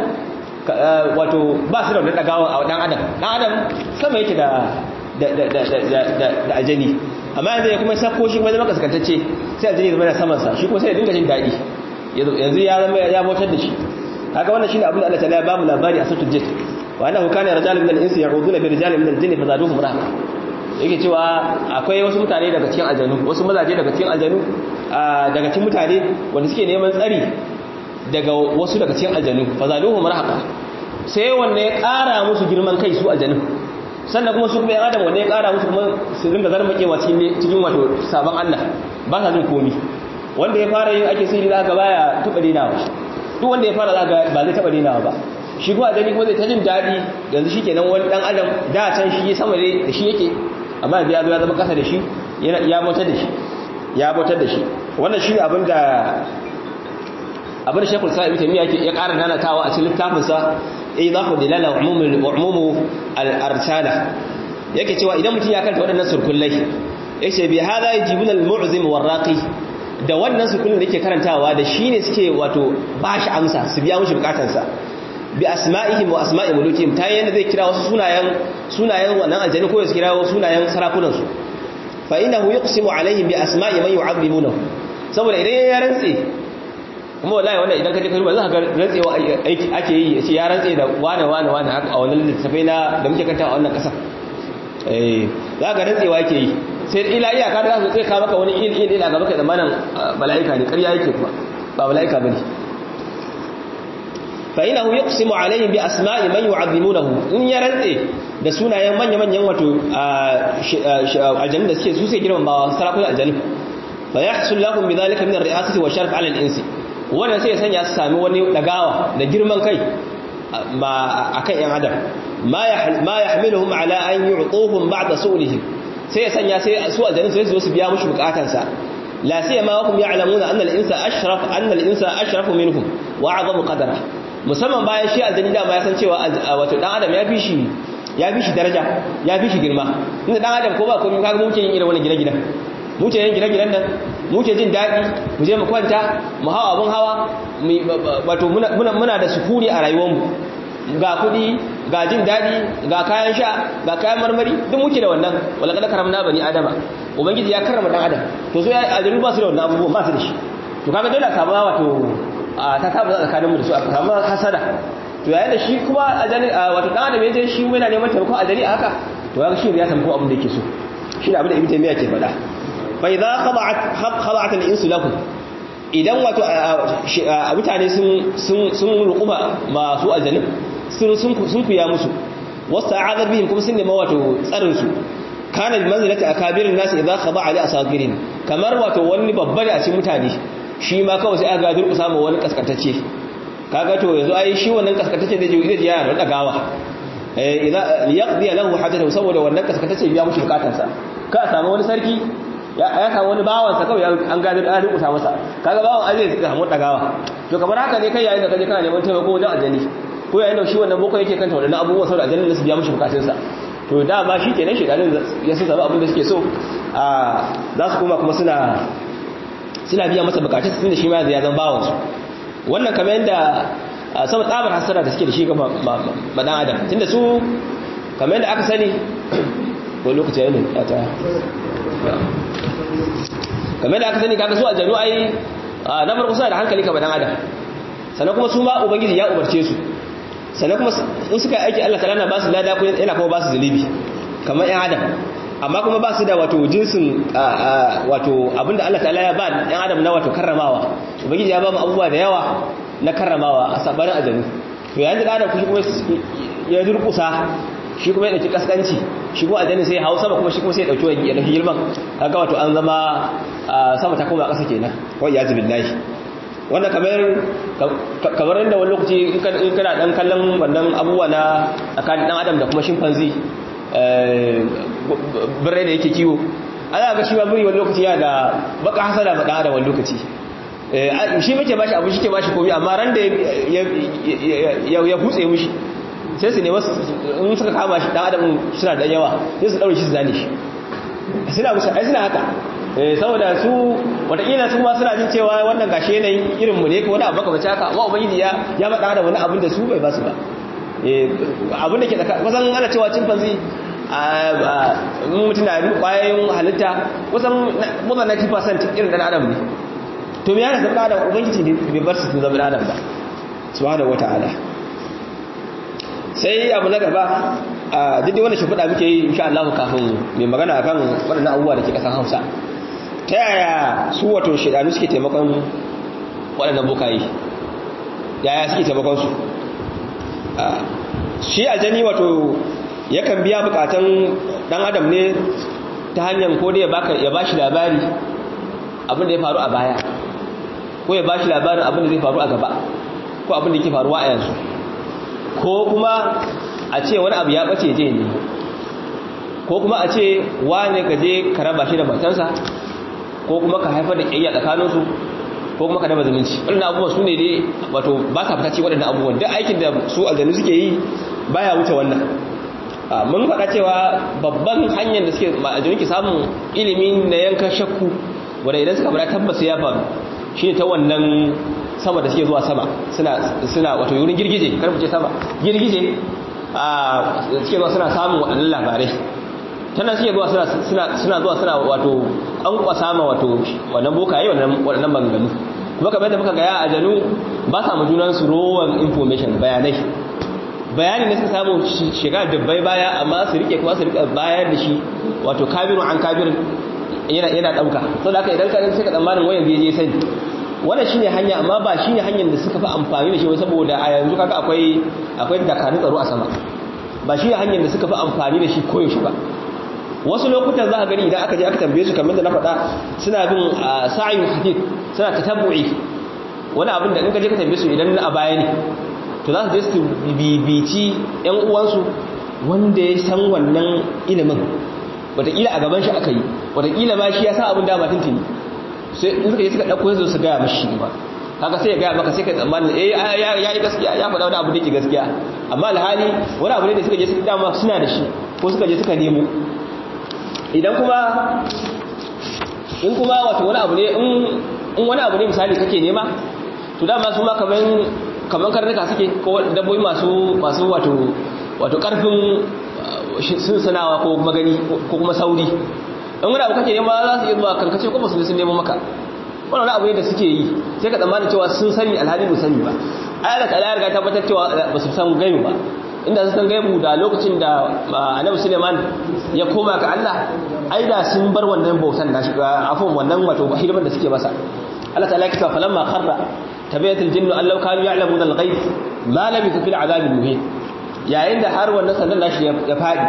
wato ba su da wani dagawa a dan adam dan adam sama yake da da da da da da ajani amma yanzu ya kuma sako shi kuma zama kaskantacce sai ajani zama yana saman sa shi kuma sai ya dinga jin daɗi yanzu ya zama ya bautar da shi kaga wannan shine abin da Allah ta'ala ya ba mu labari a suratul jin wa annahu kana rijalun min al-insi ya'uduna bi rijalin min al-jinni fazaduhum rahaqa yake cewa akwai wasu mutane daga cikin aljanu wasu mazaje daga cikin aljanu daga cikin mutane wanda suke neman tsari daga wasu daga cikin aljanu fazaduhum rahaqa sai wanda ya ƙara musu girman kai su aljanu sannan kuma su kuma yan adam wanda ya ƙara musu kuma su ringa zarmakewa cikin wato sabon Allah ba sa jin komi wanda ya fara yin ake sihiri za ga baya taɓa dinawa duk wanda ya fara za ga ba zai taɓa dinawa ba shi kuma aljani kuma zai ta jin daɗi yanzu shi kenan wani ɗan adam da can shi sama da shi yake amma yanzu ya zo ya zama ƙasa da shi ya bautar da shi ya bautar da shi wannan shi ne abin da abin da shekul sa'ibi ta miya ya ƙara nanatawa a cikin littafinsa ya za ku dilala umumu al'arsala yake cewa idan mutum ya kanta waɗannan surkullai ya ce bi hada ya jibin al-mu'zim warraqi da wannan surkullin da yake karantawa da shi ne suke wato ba shi amsa su biya mushi bukatansa bi asma'ihim wa asma'i mulukihim ta yanda zai kira wasu sunayen sunayen wannan aljani ko ya kira wasu sunayen sarakunan su fa innahu yuqsimu alaihim bi asma'i man yu'azzimunahu saboda idan ya rantse kuma wallahi wannan idan ka je ka duba za ka ga rantsewa aiki ake yi yace ya rantse da wane wane wane haka a wannan littafai na da muke kanta a wannan kasar eh za ka rantsewa yake yi sai ila iyaka da su sai ka maka wani il il ila ga maka zamanin mala'ika ne ƙarya yake kuma ba mala'ika bane fa inahu yuqsimu alaihim bi asma'i man yu'azzimunahu in ya rantse da sunayen manya-manyan wato aljannu da suke su sai girman ba sarakuna aljannu fa yahsul lahum bidhalika min ar-ri'asati wa sharaf 'ala al-insi wannan sai ya sanya su sami wani dagawa da girman kai ma akan yan adam ma yahmiluhum ala an yu'tuhum ba'da su'lihim sai ya sanya sai su aljannu sai su zo su biya mushi bukatansa la siyama wa hum ya'lamuna anna al-insa ashraf anna al-insa ashrafu minhum wa 'azamu qadara musamman bayan shi aljanni da ma ya san cewa wato dan adam ya fi shi ya fi shi daraja ya fi shi girma inda dan adam ko ba komai kaga muke yin irin wannan gine-ginen muke yin gine-ginen nan muke jin daɗi mu je mu kwanta mu hawa abun hawa wato muna muna da sukuni a rayuwarmu ga kuɗi ga jin daɗi ga kayan sha ga kayan marmari duk muke da wannan wala kada karamna bani adama ubangiji ya karrama dan adam to so ya ajalu ba su da wannan abubuwan ba su da shi to kaga dole a samu wato ta tabbata tsakaninmu da su a samu hasada to yayin da shi kuma ajali wato dan adam yaje shi yana neman taimako ajali a haka to kaga shi ya samu abin da yake so shi ne abin da ibnu taymiya ke faɗa fa idza khada'at khada'at al-insu lahu idan wato mutane sun sun sun ruquba masu ajalin sun sun sun kuya musu wasta'adha bihim kuma sun nema wato tsarin su kana bi manzilati akabirin nas idza khada'a li asagirin kamar wato wani babba da a cikin mutane shi ma kawai sai aka ga durƙusa ma wani kaskantacce kaga to yanzu ai shi wannan kaskantacce zai je zai ya da dagawa eh idza yaqdi lahu hajatahu saboda wannan kaskantacce biya mushi bukatarsa ka samu wani sarki ya samu wani bawan sa kawai an ga da durƙusa masa kaga bawan azai zai samu dagawa to kamar haka ne kai yayin da kaje kana neman taimako wajen aljani ko yayin da shi wannan boko yake kanta wadannan abubuwa saboda aljannin da su biya mushi bukatunsa to dama shi kenan shekarun ya sun samu abin da suke so a za su koma kuma suna suna biya masa bukatun tun da shi ma ya zama bawansu wannan kamar yadda sama tsabar hasara da suke da shi ga madan adam tunda su kamar yadda aka sani ko lokaci yayin da ta kamar yadda aka sani kaga su aljanu ai na farko suna da hankali kamar dan adam sannan kuma su ma ubangiji ya umarce su sannan kuma in suka yi aiki Allah ta'ala na ba su lada ko yana kuma ba su zunubi kamar ƴan adam amma kuma ba su da wato jinsin wato abinda Allah ta'ala ya ba ƴan adam na wato karramawa ubangiji ya ba mu abubuwa da yawa na karramawa a sabarin ajanu to yayin da adam kushi kuma ya durkusa shi kuma ya dauki kaskanci shi kuma ajani sai ya hausa ba kuma shi kuma sai ya dauki ya dauki girman kaga wato an zama sama ta koma ƙasa kenan wa iyazu billahi wanda kamar kamar inda wani lokaci in kana dan kallon wannan abubuwa na tsakanin dan adam da kuma chimpanzee birrai da yake kiwo ana ga shi ma biri wani lokaci ya da baka hasada ba dan adam wani lokaci shi muke bashi abu shi ke bashi komai amma ran da ya hutse mushi sai su ne wasu in suka kama shi dan adam suna da yawa sai su daure shi su zane shi suna musu ai suna haka saboda su watakila su ma suna jin cewa wannan gashi yanayin irinmu ne ko wani abu baka bace haka amma ubangiji ya ya faɗa da wani abin da su bai basu ba abin da ke tsaka kusan ana cewa chimpanzee mutum na kwayoyin halitta kusan more than 90% irin dan adam ne to me yana zama adam ubangiji ne bai bar su su zama adam ba subhanahu wataala sai abu na gaba a duk wanda shi faɗa muke yi insha Allah kafin mai magana akan waɗannan abubuwa da ke ƙasar Hausa ta yaya su wato shidanu suke taimakon waɗannan bukayi yaya suke taimakon su shi aljani wato yakan biya bukatan dan adam ne ta hanyar ko da ya bashi labari abin da ya faru a baya ko ya bashi labarin abin da zai faru a gaba ko abin da yake faruwa a yanzu ko kuma a ce wani abu ya bace je ne ko kuma a ce wane ka je ka raba shi da matansa ko kuma ka haifar da ƙiyayya tsakaninsu ko kuma ka raba zumunci waɗannan abubuwan su ne dai wato ba sa fita ce waɗannan abubuwan duk aikin da su aljanu suke yi baya wuce wannan mun faɗa cewa babban hanyar da suke aljanu ke samun ilimi na yankan shakku wanda idan suka fara tabbas ya faru shi ne ta wannan sama da suke zuwa sama suna wato yurin girgije karfi ce sama girgije a suke zuwa suna samun waɗannan labarai tana suke zuwa suna zuwa suna wato an kwasa ma wato wannan bokaye waɗannan banganu kuma kamar da muka gaya a janu ba sa mu junan su rowan information bayanai bayani ne suka samu shiga dubbai baya amma su rike kuma su rike bayar da shi wato kabirun an kabirin yana yana dauka saboda haka idan ka sai ka tsammanin wayan zai je sani wannan shine hanya amma ba shine hanyar da suka fi amfani da shi saboda a yanzu kaga akwai akwai dakarun tsaro a sama ba shine hanyar da suka fi amfani da shi koyaushe ba wasu lokutan za a gani idan aka je aka tambaye su kamar da na faɗa suna bin sa'ayin hadith suna tatabbu'i wani abin da in ka je ka tambaye su idan a baya ne to za su je su bibici yan uwansu wanda ya san wannan ilimin wataƙila a gaban shi aka yi wataƙila ma shi ya sa abin dama tuntuni sai in suka yi suka ɗauko su su gaya mashi ba kaga sai ya gaya maka sai ka tsammanin eh ya yi gaskiya ya faɗa wani abu da yake gaskiya amma alhali wani abu ne da suka je suka dama suna da shi ko suka je suka nemo idan kuma in kuma wato wani abu ne in wani abu ne misali kake nema to dama su ma kaman kaman karnuka suke ko dabbobi masu masu wato wato karfin sun sanawa ko magani ko kuma sauri in wani abu kake nema za su iya zuwa kankace ko ba su sun nemo maka wannan wani abu ne da suke yi sai ka tsammanin cewa sun sani alhali ba sani ba ayar ta ya riga tabbatar cewa ba su san gaibu ba inda su san gaibu da lokacin da annabi Suleiman ya koma ga Allah ai da sun bar wannan bautan da shi afon wannan wato hidimar da suke masa Allah ta'ala ya kisa falamma kharra tabayat al-jinnu allau kanu ya'lamuna al-ghaib ma labithu fil 'adab al-muhin yayin da har wannan sannan nashi ya fadi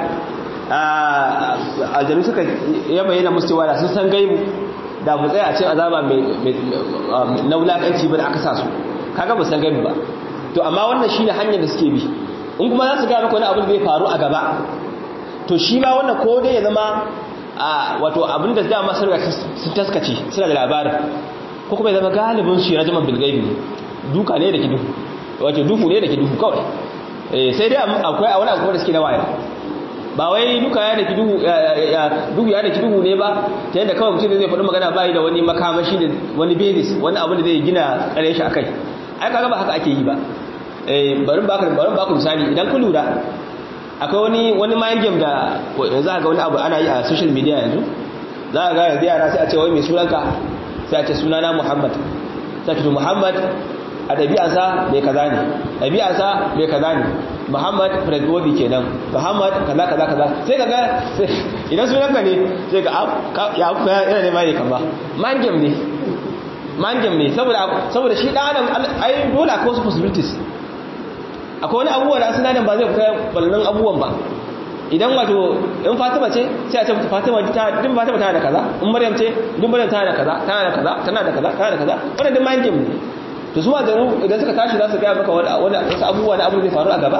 aljanu suka ya bayyana musu cewa da sun san gaibu da mu tsaya a cikin azaba mai na wulakanci ba da aka sa su kaga ba san gaibu ba to amma wannan shine hanyar da suke bi in kuma za su ga maka wani abin da zai faru a gaba to shi ma wannan ko dai ya zama a wato abin da dama sun sun taskace suna da labarin ko kuma ya zama galibin shi rajaman bil gaibi duka ne da ki duhu wato duhu ne da ki duhu kawai sai dai akwai a wani abu da suke na waya ba wai duka ya daki duhu duhu ya daki duhu ne ba ta yadda kawai mutum zai faɗi magana bayi da wani makamashi da wani basis wani abu da zai gina tsare shi akai ai kaga ba haka ake yi ba eh bari baka bari baka misali idan ku lura akwai wani wani mind game da yanzu ga wani abu ana yi a social media yanzu za ka ga yanzu yara sai a ce wai mai sunanka sai a ce sunana Muhammad sai a ce Muhammad a ɗabi'arsa mai kaza ne ɗabi'arsa mai kaza ne muhammad fredwobi kenan muhammad kaza kaza kaza sai kaga idan sunanka ne sai ga ya kuma yana nema ne kama mangem ne mangem ne saboda shi ɗan adam ai dole akwai wasu possibilities akwai wani abubuwa da asinadan ba zai fita ballon abubuwan ba idan wato in fatima ce sai a ce fatima ta din fatima tana da kaza in maryam ce din maryam tana da kaza tana da kaza tana da kaza tana da kaza wannan din mangem ne to su mazanu idan suka tashi za su gaya maka wasu abubuwa na abin zai faru a gaba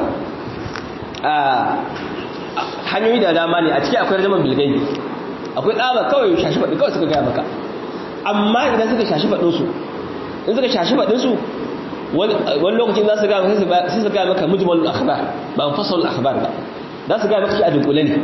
hanyoyi da dama ne a ciki akwai rajaman bilgai akwai tsaba kawai shashi faɗi kawai suka gaya maka amma idan suka shashi faɗinsu in suka shashi faɗinsu wani lokacin za su gaya maka sai su gaya maka mujmalul akhbar ba mufasalul akhbar ba za su gaya maka shi a dunkule ne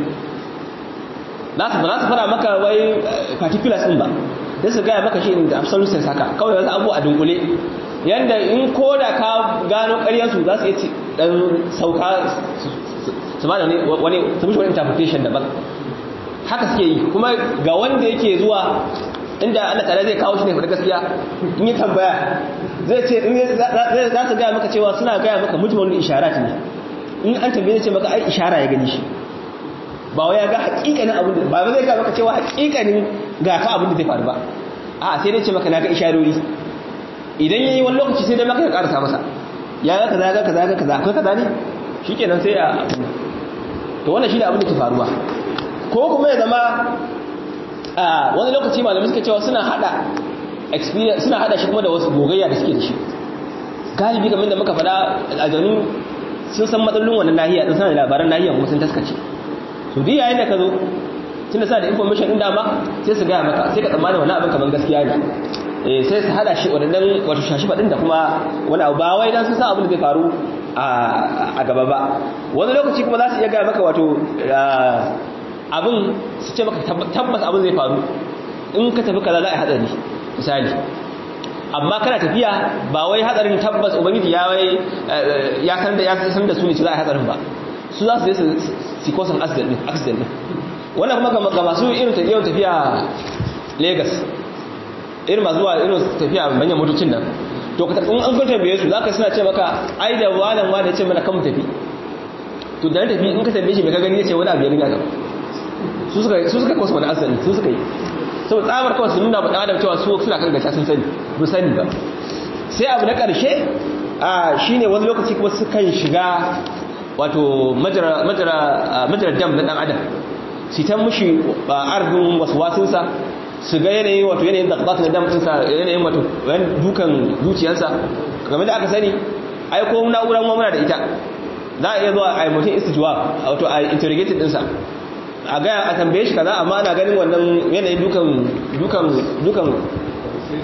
za su fara maka wai particulars din ba da su gaya maka shi da absolute sense haka kawai wasu abu a dunkule yanda in ko da ka gano ƙaryarsu za su yi ɗan sauka su ba da wani su mishi wani interpretation daban haka suke yi kuma ga wanda yake zuwa inda Allah tare zai kawo shi ne faɗi gaskiya in yi tambaya zai ce za su gaya maka cewa suna gaya maka mujmalul isharat ne in an tambaye ce maka ai ishara ya gani shi ba wai ya ga hakikanin abin da ba zai ga maka cewa hakikanin ga ka abin da zai faru ba a sai dai ce maka na ga isharori idan yayi wani lokaci sai dai maka ya karasa masa ya ga kaza ga kaza ga kaza akwai kaza ne shikenan sai a to wannan shine abin da ke faruwa ko kuma ya zama a wani lokaci malamai suka cewa suna hada experience suna hada shi kuma da wasu gogayya da suke da shi galibi kamar da muka faɗa aljanu sun san matsalolin wannan nahiya din suna da labaran nahiyan kuma sun taskace to duk yayin da ka zo tunda sa da information din dama sai su gaya maka sai ka tsammani wani abin kamar gaskiya ne eh sai su hada shi wadannan wato shashi badin da kuma wani abu ba wai dan sun san abin da zai faru a gaba ba wani lokaci kuma za su iya gaya maka wato abin su ce maka tabbas abin zai faru in ka tafi kaza za a yi hadari misali amma kana tafiya ba wai hadarin tabbas ubangiji ya wai ya san da ya san da su ne za a yi hadarin ba su za su je su kosan accident din accident din wannan kuma ga masu irin yawan tafiya Lagos irin masu zuwa irin tafiya manyan motocin nan to ka in an kwanta biye su zaka suna ce maka ai da walan wani ce mana kan mu tafi to da tafi in ka tambaye shi me ka gani yace wani abu ya riga ka su suka su suka kosa wani accident su suka yi sau tsamar kawai su nuna ba adam cewa su suna kan gaca sun sani bu sani ba sai abu na ƙarshe a shine wani lokaci kuma sukan shiga wato majara dam na ɗan adam su ta mushi arzikin wasu wasunsa su ga yanayin wato yanayin da ƙasa na dam ɗinsa yanayin wato dukan zuciyarsa game da aka sani aiko na'urar mamuna da ita za a iya zuwa a yi mutum istijuwa wato a interrogated ɗinsa a gaya a tambaye shi kaza amma ana ganin wannan yanayin dukan dukan dukan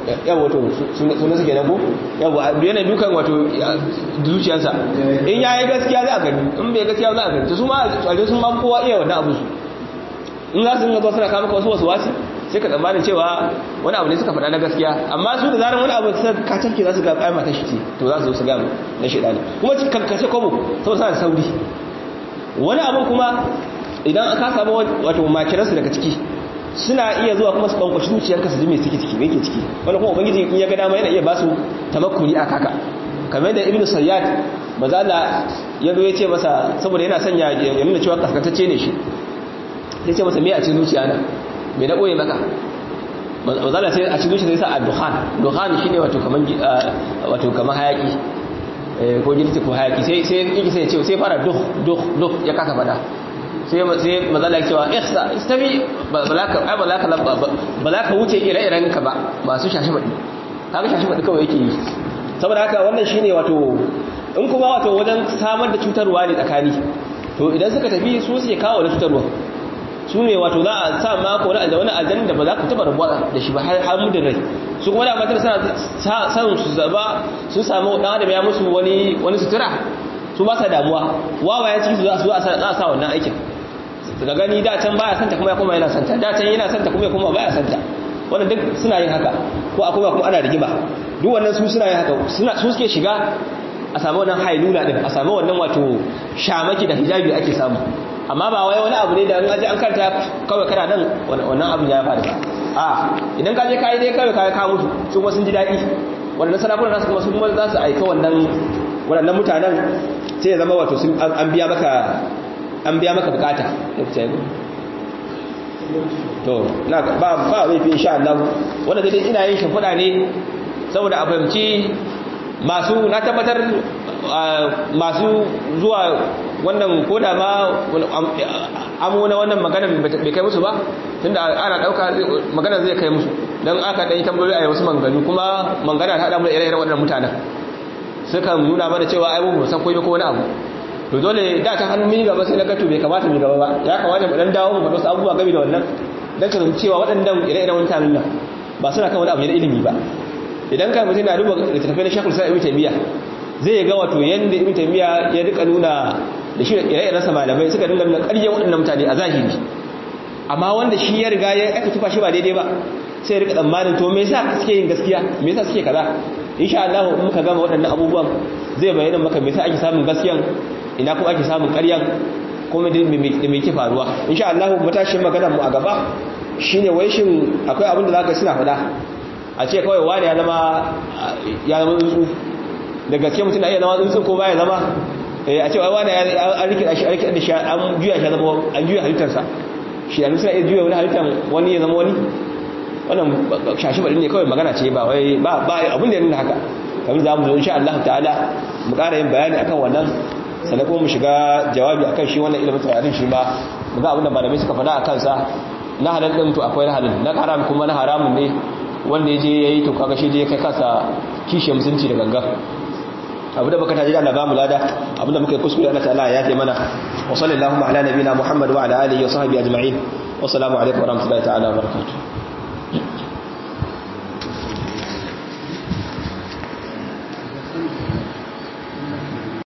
yawa wato suna suke nago yawa yana dukan wato zuciyarsa in ya yi gaskiya za a gani in bai gaskiya za a gani su ma a sun ma kowa iya wannan abu su in za su yi zo suna kama wasu wasu wasi sai ka tsammanin cewa wani abu ne suka faɗa na gaskiya amma su da zarar wani abu suka kacanke za su ga ƙaima ta shi ce to za su zo su gama na shaɗa ne kuma kankace kwabo sau suna da sauri wani abin kuma idan aka samu wato makiransu daga ciki suna iya zuwa kuma su ɓankwashi zuciyarka su ji mai ciki ciki mai ke ciki wani kuma ubangiji in ya ga dama yana iya ba su tamakkuni a kaka kamar da ibnu sayyad mazala ya zo ya ce masa saboda yana sanya ya nuna cewa kaskantacce ne shi ya ce masa me a cikin zuciya na me na ɓoye maka mazala sai a cikin zuciya sai sa a duhan duhan shi ne wato kamar wato kamar hayaki ko girki ko hayaki sai sai yake sai ya ce sai fara duh duh duh ya kasa fada sai sai mazala ya cewa ihsa istabi balaka ai balaka balaka wuce ire-iren ka ba masu shashi badi kaga shashi badi kawai yake yi saboda haka wannan shine wato in kuma wato wajen samar da cutarwa ne tsakani to idan suka tafi su suke kawo da cutarwa su ne wato za a sa mako wani wani aljanna da ba za ku taba rabuwa da shi ba har mudin rai su kuma da matar sa san su zaba sun samu dan adam ya musu wani wani sutura su ba sa damuwa wawaye ciki su za su za sa wannan aikin daga gani da can baya santa kuma ya koma yana santa da can yana santa kuma ya koma baya santa wannan duk suna yin haka ko akwai kuma ana rigima duk wannan su suna yin haka suna su suke shiga a samu wannan hailula din a samu wannan wato shamaki da hijabi ake samu amma ba wai wani abu ne da an aje an kanta kawai kana nan wannan abu ya faru a idan ka je kai dai kawai kai ka mutu su kuma sun ji dadi wannan sarakunan nasu kuma su kuma za su aika wannan wannan mutanen sai ya zama wato sun an biya maka an biya maka bukata to na ba ba mai fi insha Allah wanda dai ina yin shimfiɗa ne saboda a fahimci masu na tabbatar masu zuwa wannan koda ma amo na wannan magana bai kai musu ba tunda ana dauka magana zai kai musu don aka ɗanyi tambayoyi a wasu manganu kuma mangana ta haɗa mu da ire-iren waɗannan mutanen sukan nuna mana cewa ai mu san koyi ko wani abu to dole da ta hannu mini gaba sai na gato bai kamata mu gaba ba ya kamata mu dan dawo mu faɗa wasu abubuwa game da wannan dan kan cewa waɗannan ire-iren mutanen nan ba suna kan wani abu ne da ilimi ba idan kan mutum na duba littattafai na shakul sa'a ibn taymiya zai ga wato yanda ibn taymiya ya rika nuna da shi da ire-iren sa malamai suka dinga nuna ƙaryan waɗannan mutane a zahiri amma wanda shi ya riga ya aka tufa shi ba daidai ba sai ya rika tsammanin to me yasa suke yin gaskiya me yasa suke kaza insha Allah in muka gama waɗannan abubuwan zai bayyana maka me yasa ake samun gaskiyan ina kuma ake samun ƙaryan kuma da me ke faruwa insha Allah matashin maganar mu a gaba shine wai shin akwai abin da zaka suna faɗa a ce kawai wani ya zama ya zama tsuntsu da gaske mutum na iya zama tsuntsu ko baya zama a ce wai wani an rikida shi an rikida da shi an juya shi zama an juya halittarsa shi yanzu suna iya juya wani halittar wani ya zama wani wannan shashi baɗin ne kawai magana ce ba wai ba abin da ya nuna haka kamar za mu zo insha Allah ta'ala mu ƙara yin bayani akan wannan sannan kuma mu shiga jawabi akan shi wannan ilimin tsayarin shi ba mu ga abin da malamai suka faɗa a kansa na halal ɗin to akwai na halal na haram kuma na haramun ne wanda ya je ya yi to kaga shi je kai kasa kishe musulunci da gangan abu da baka taji da Allah ba mu lada abu da muka yi kuskure Allah ta'ala ya yi mana wa sallallahu ala nabina Muhammad wa ala alihi wa sahbihi ajma'in wa assalamu alaikum wa rahmatullahi ta'ala wa barakatuh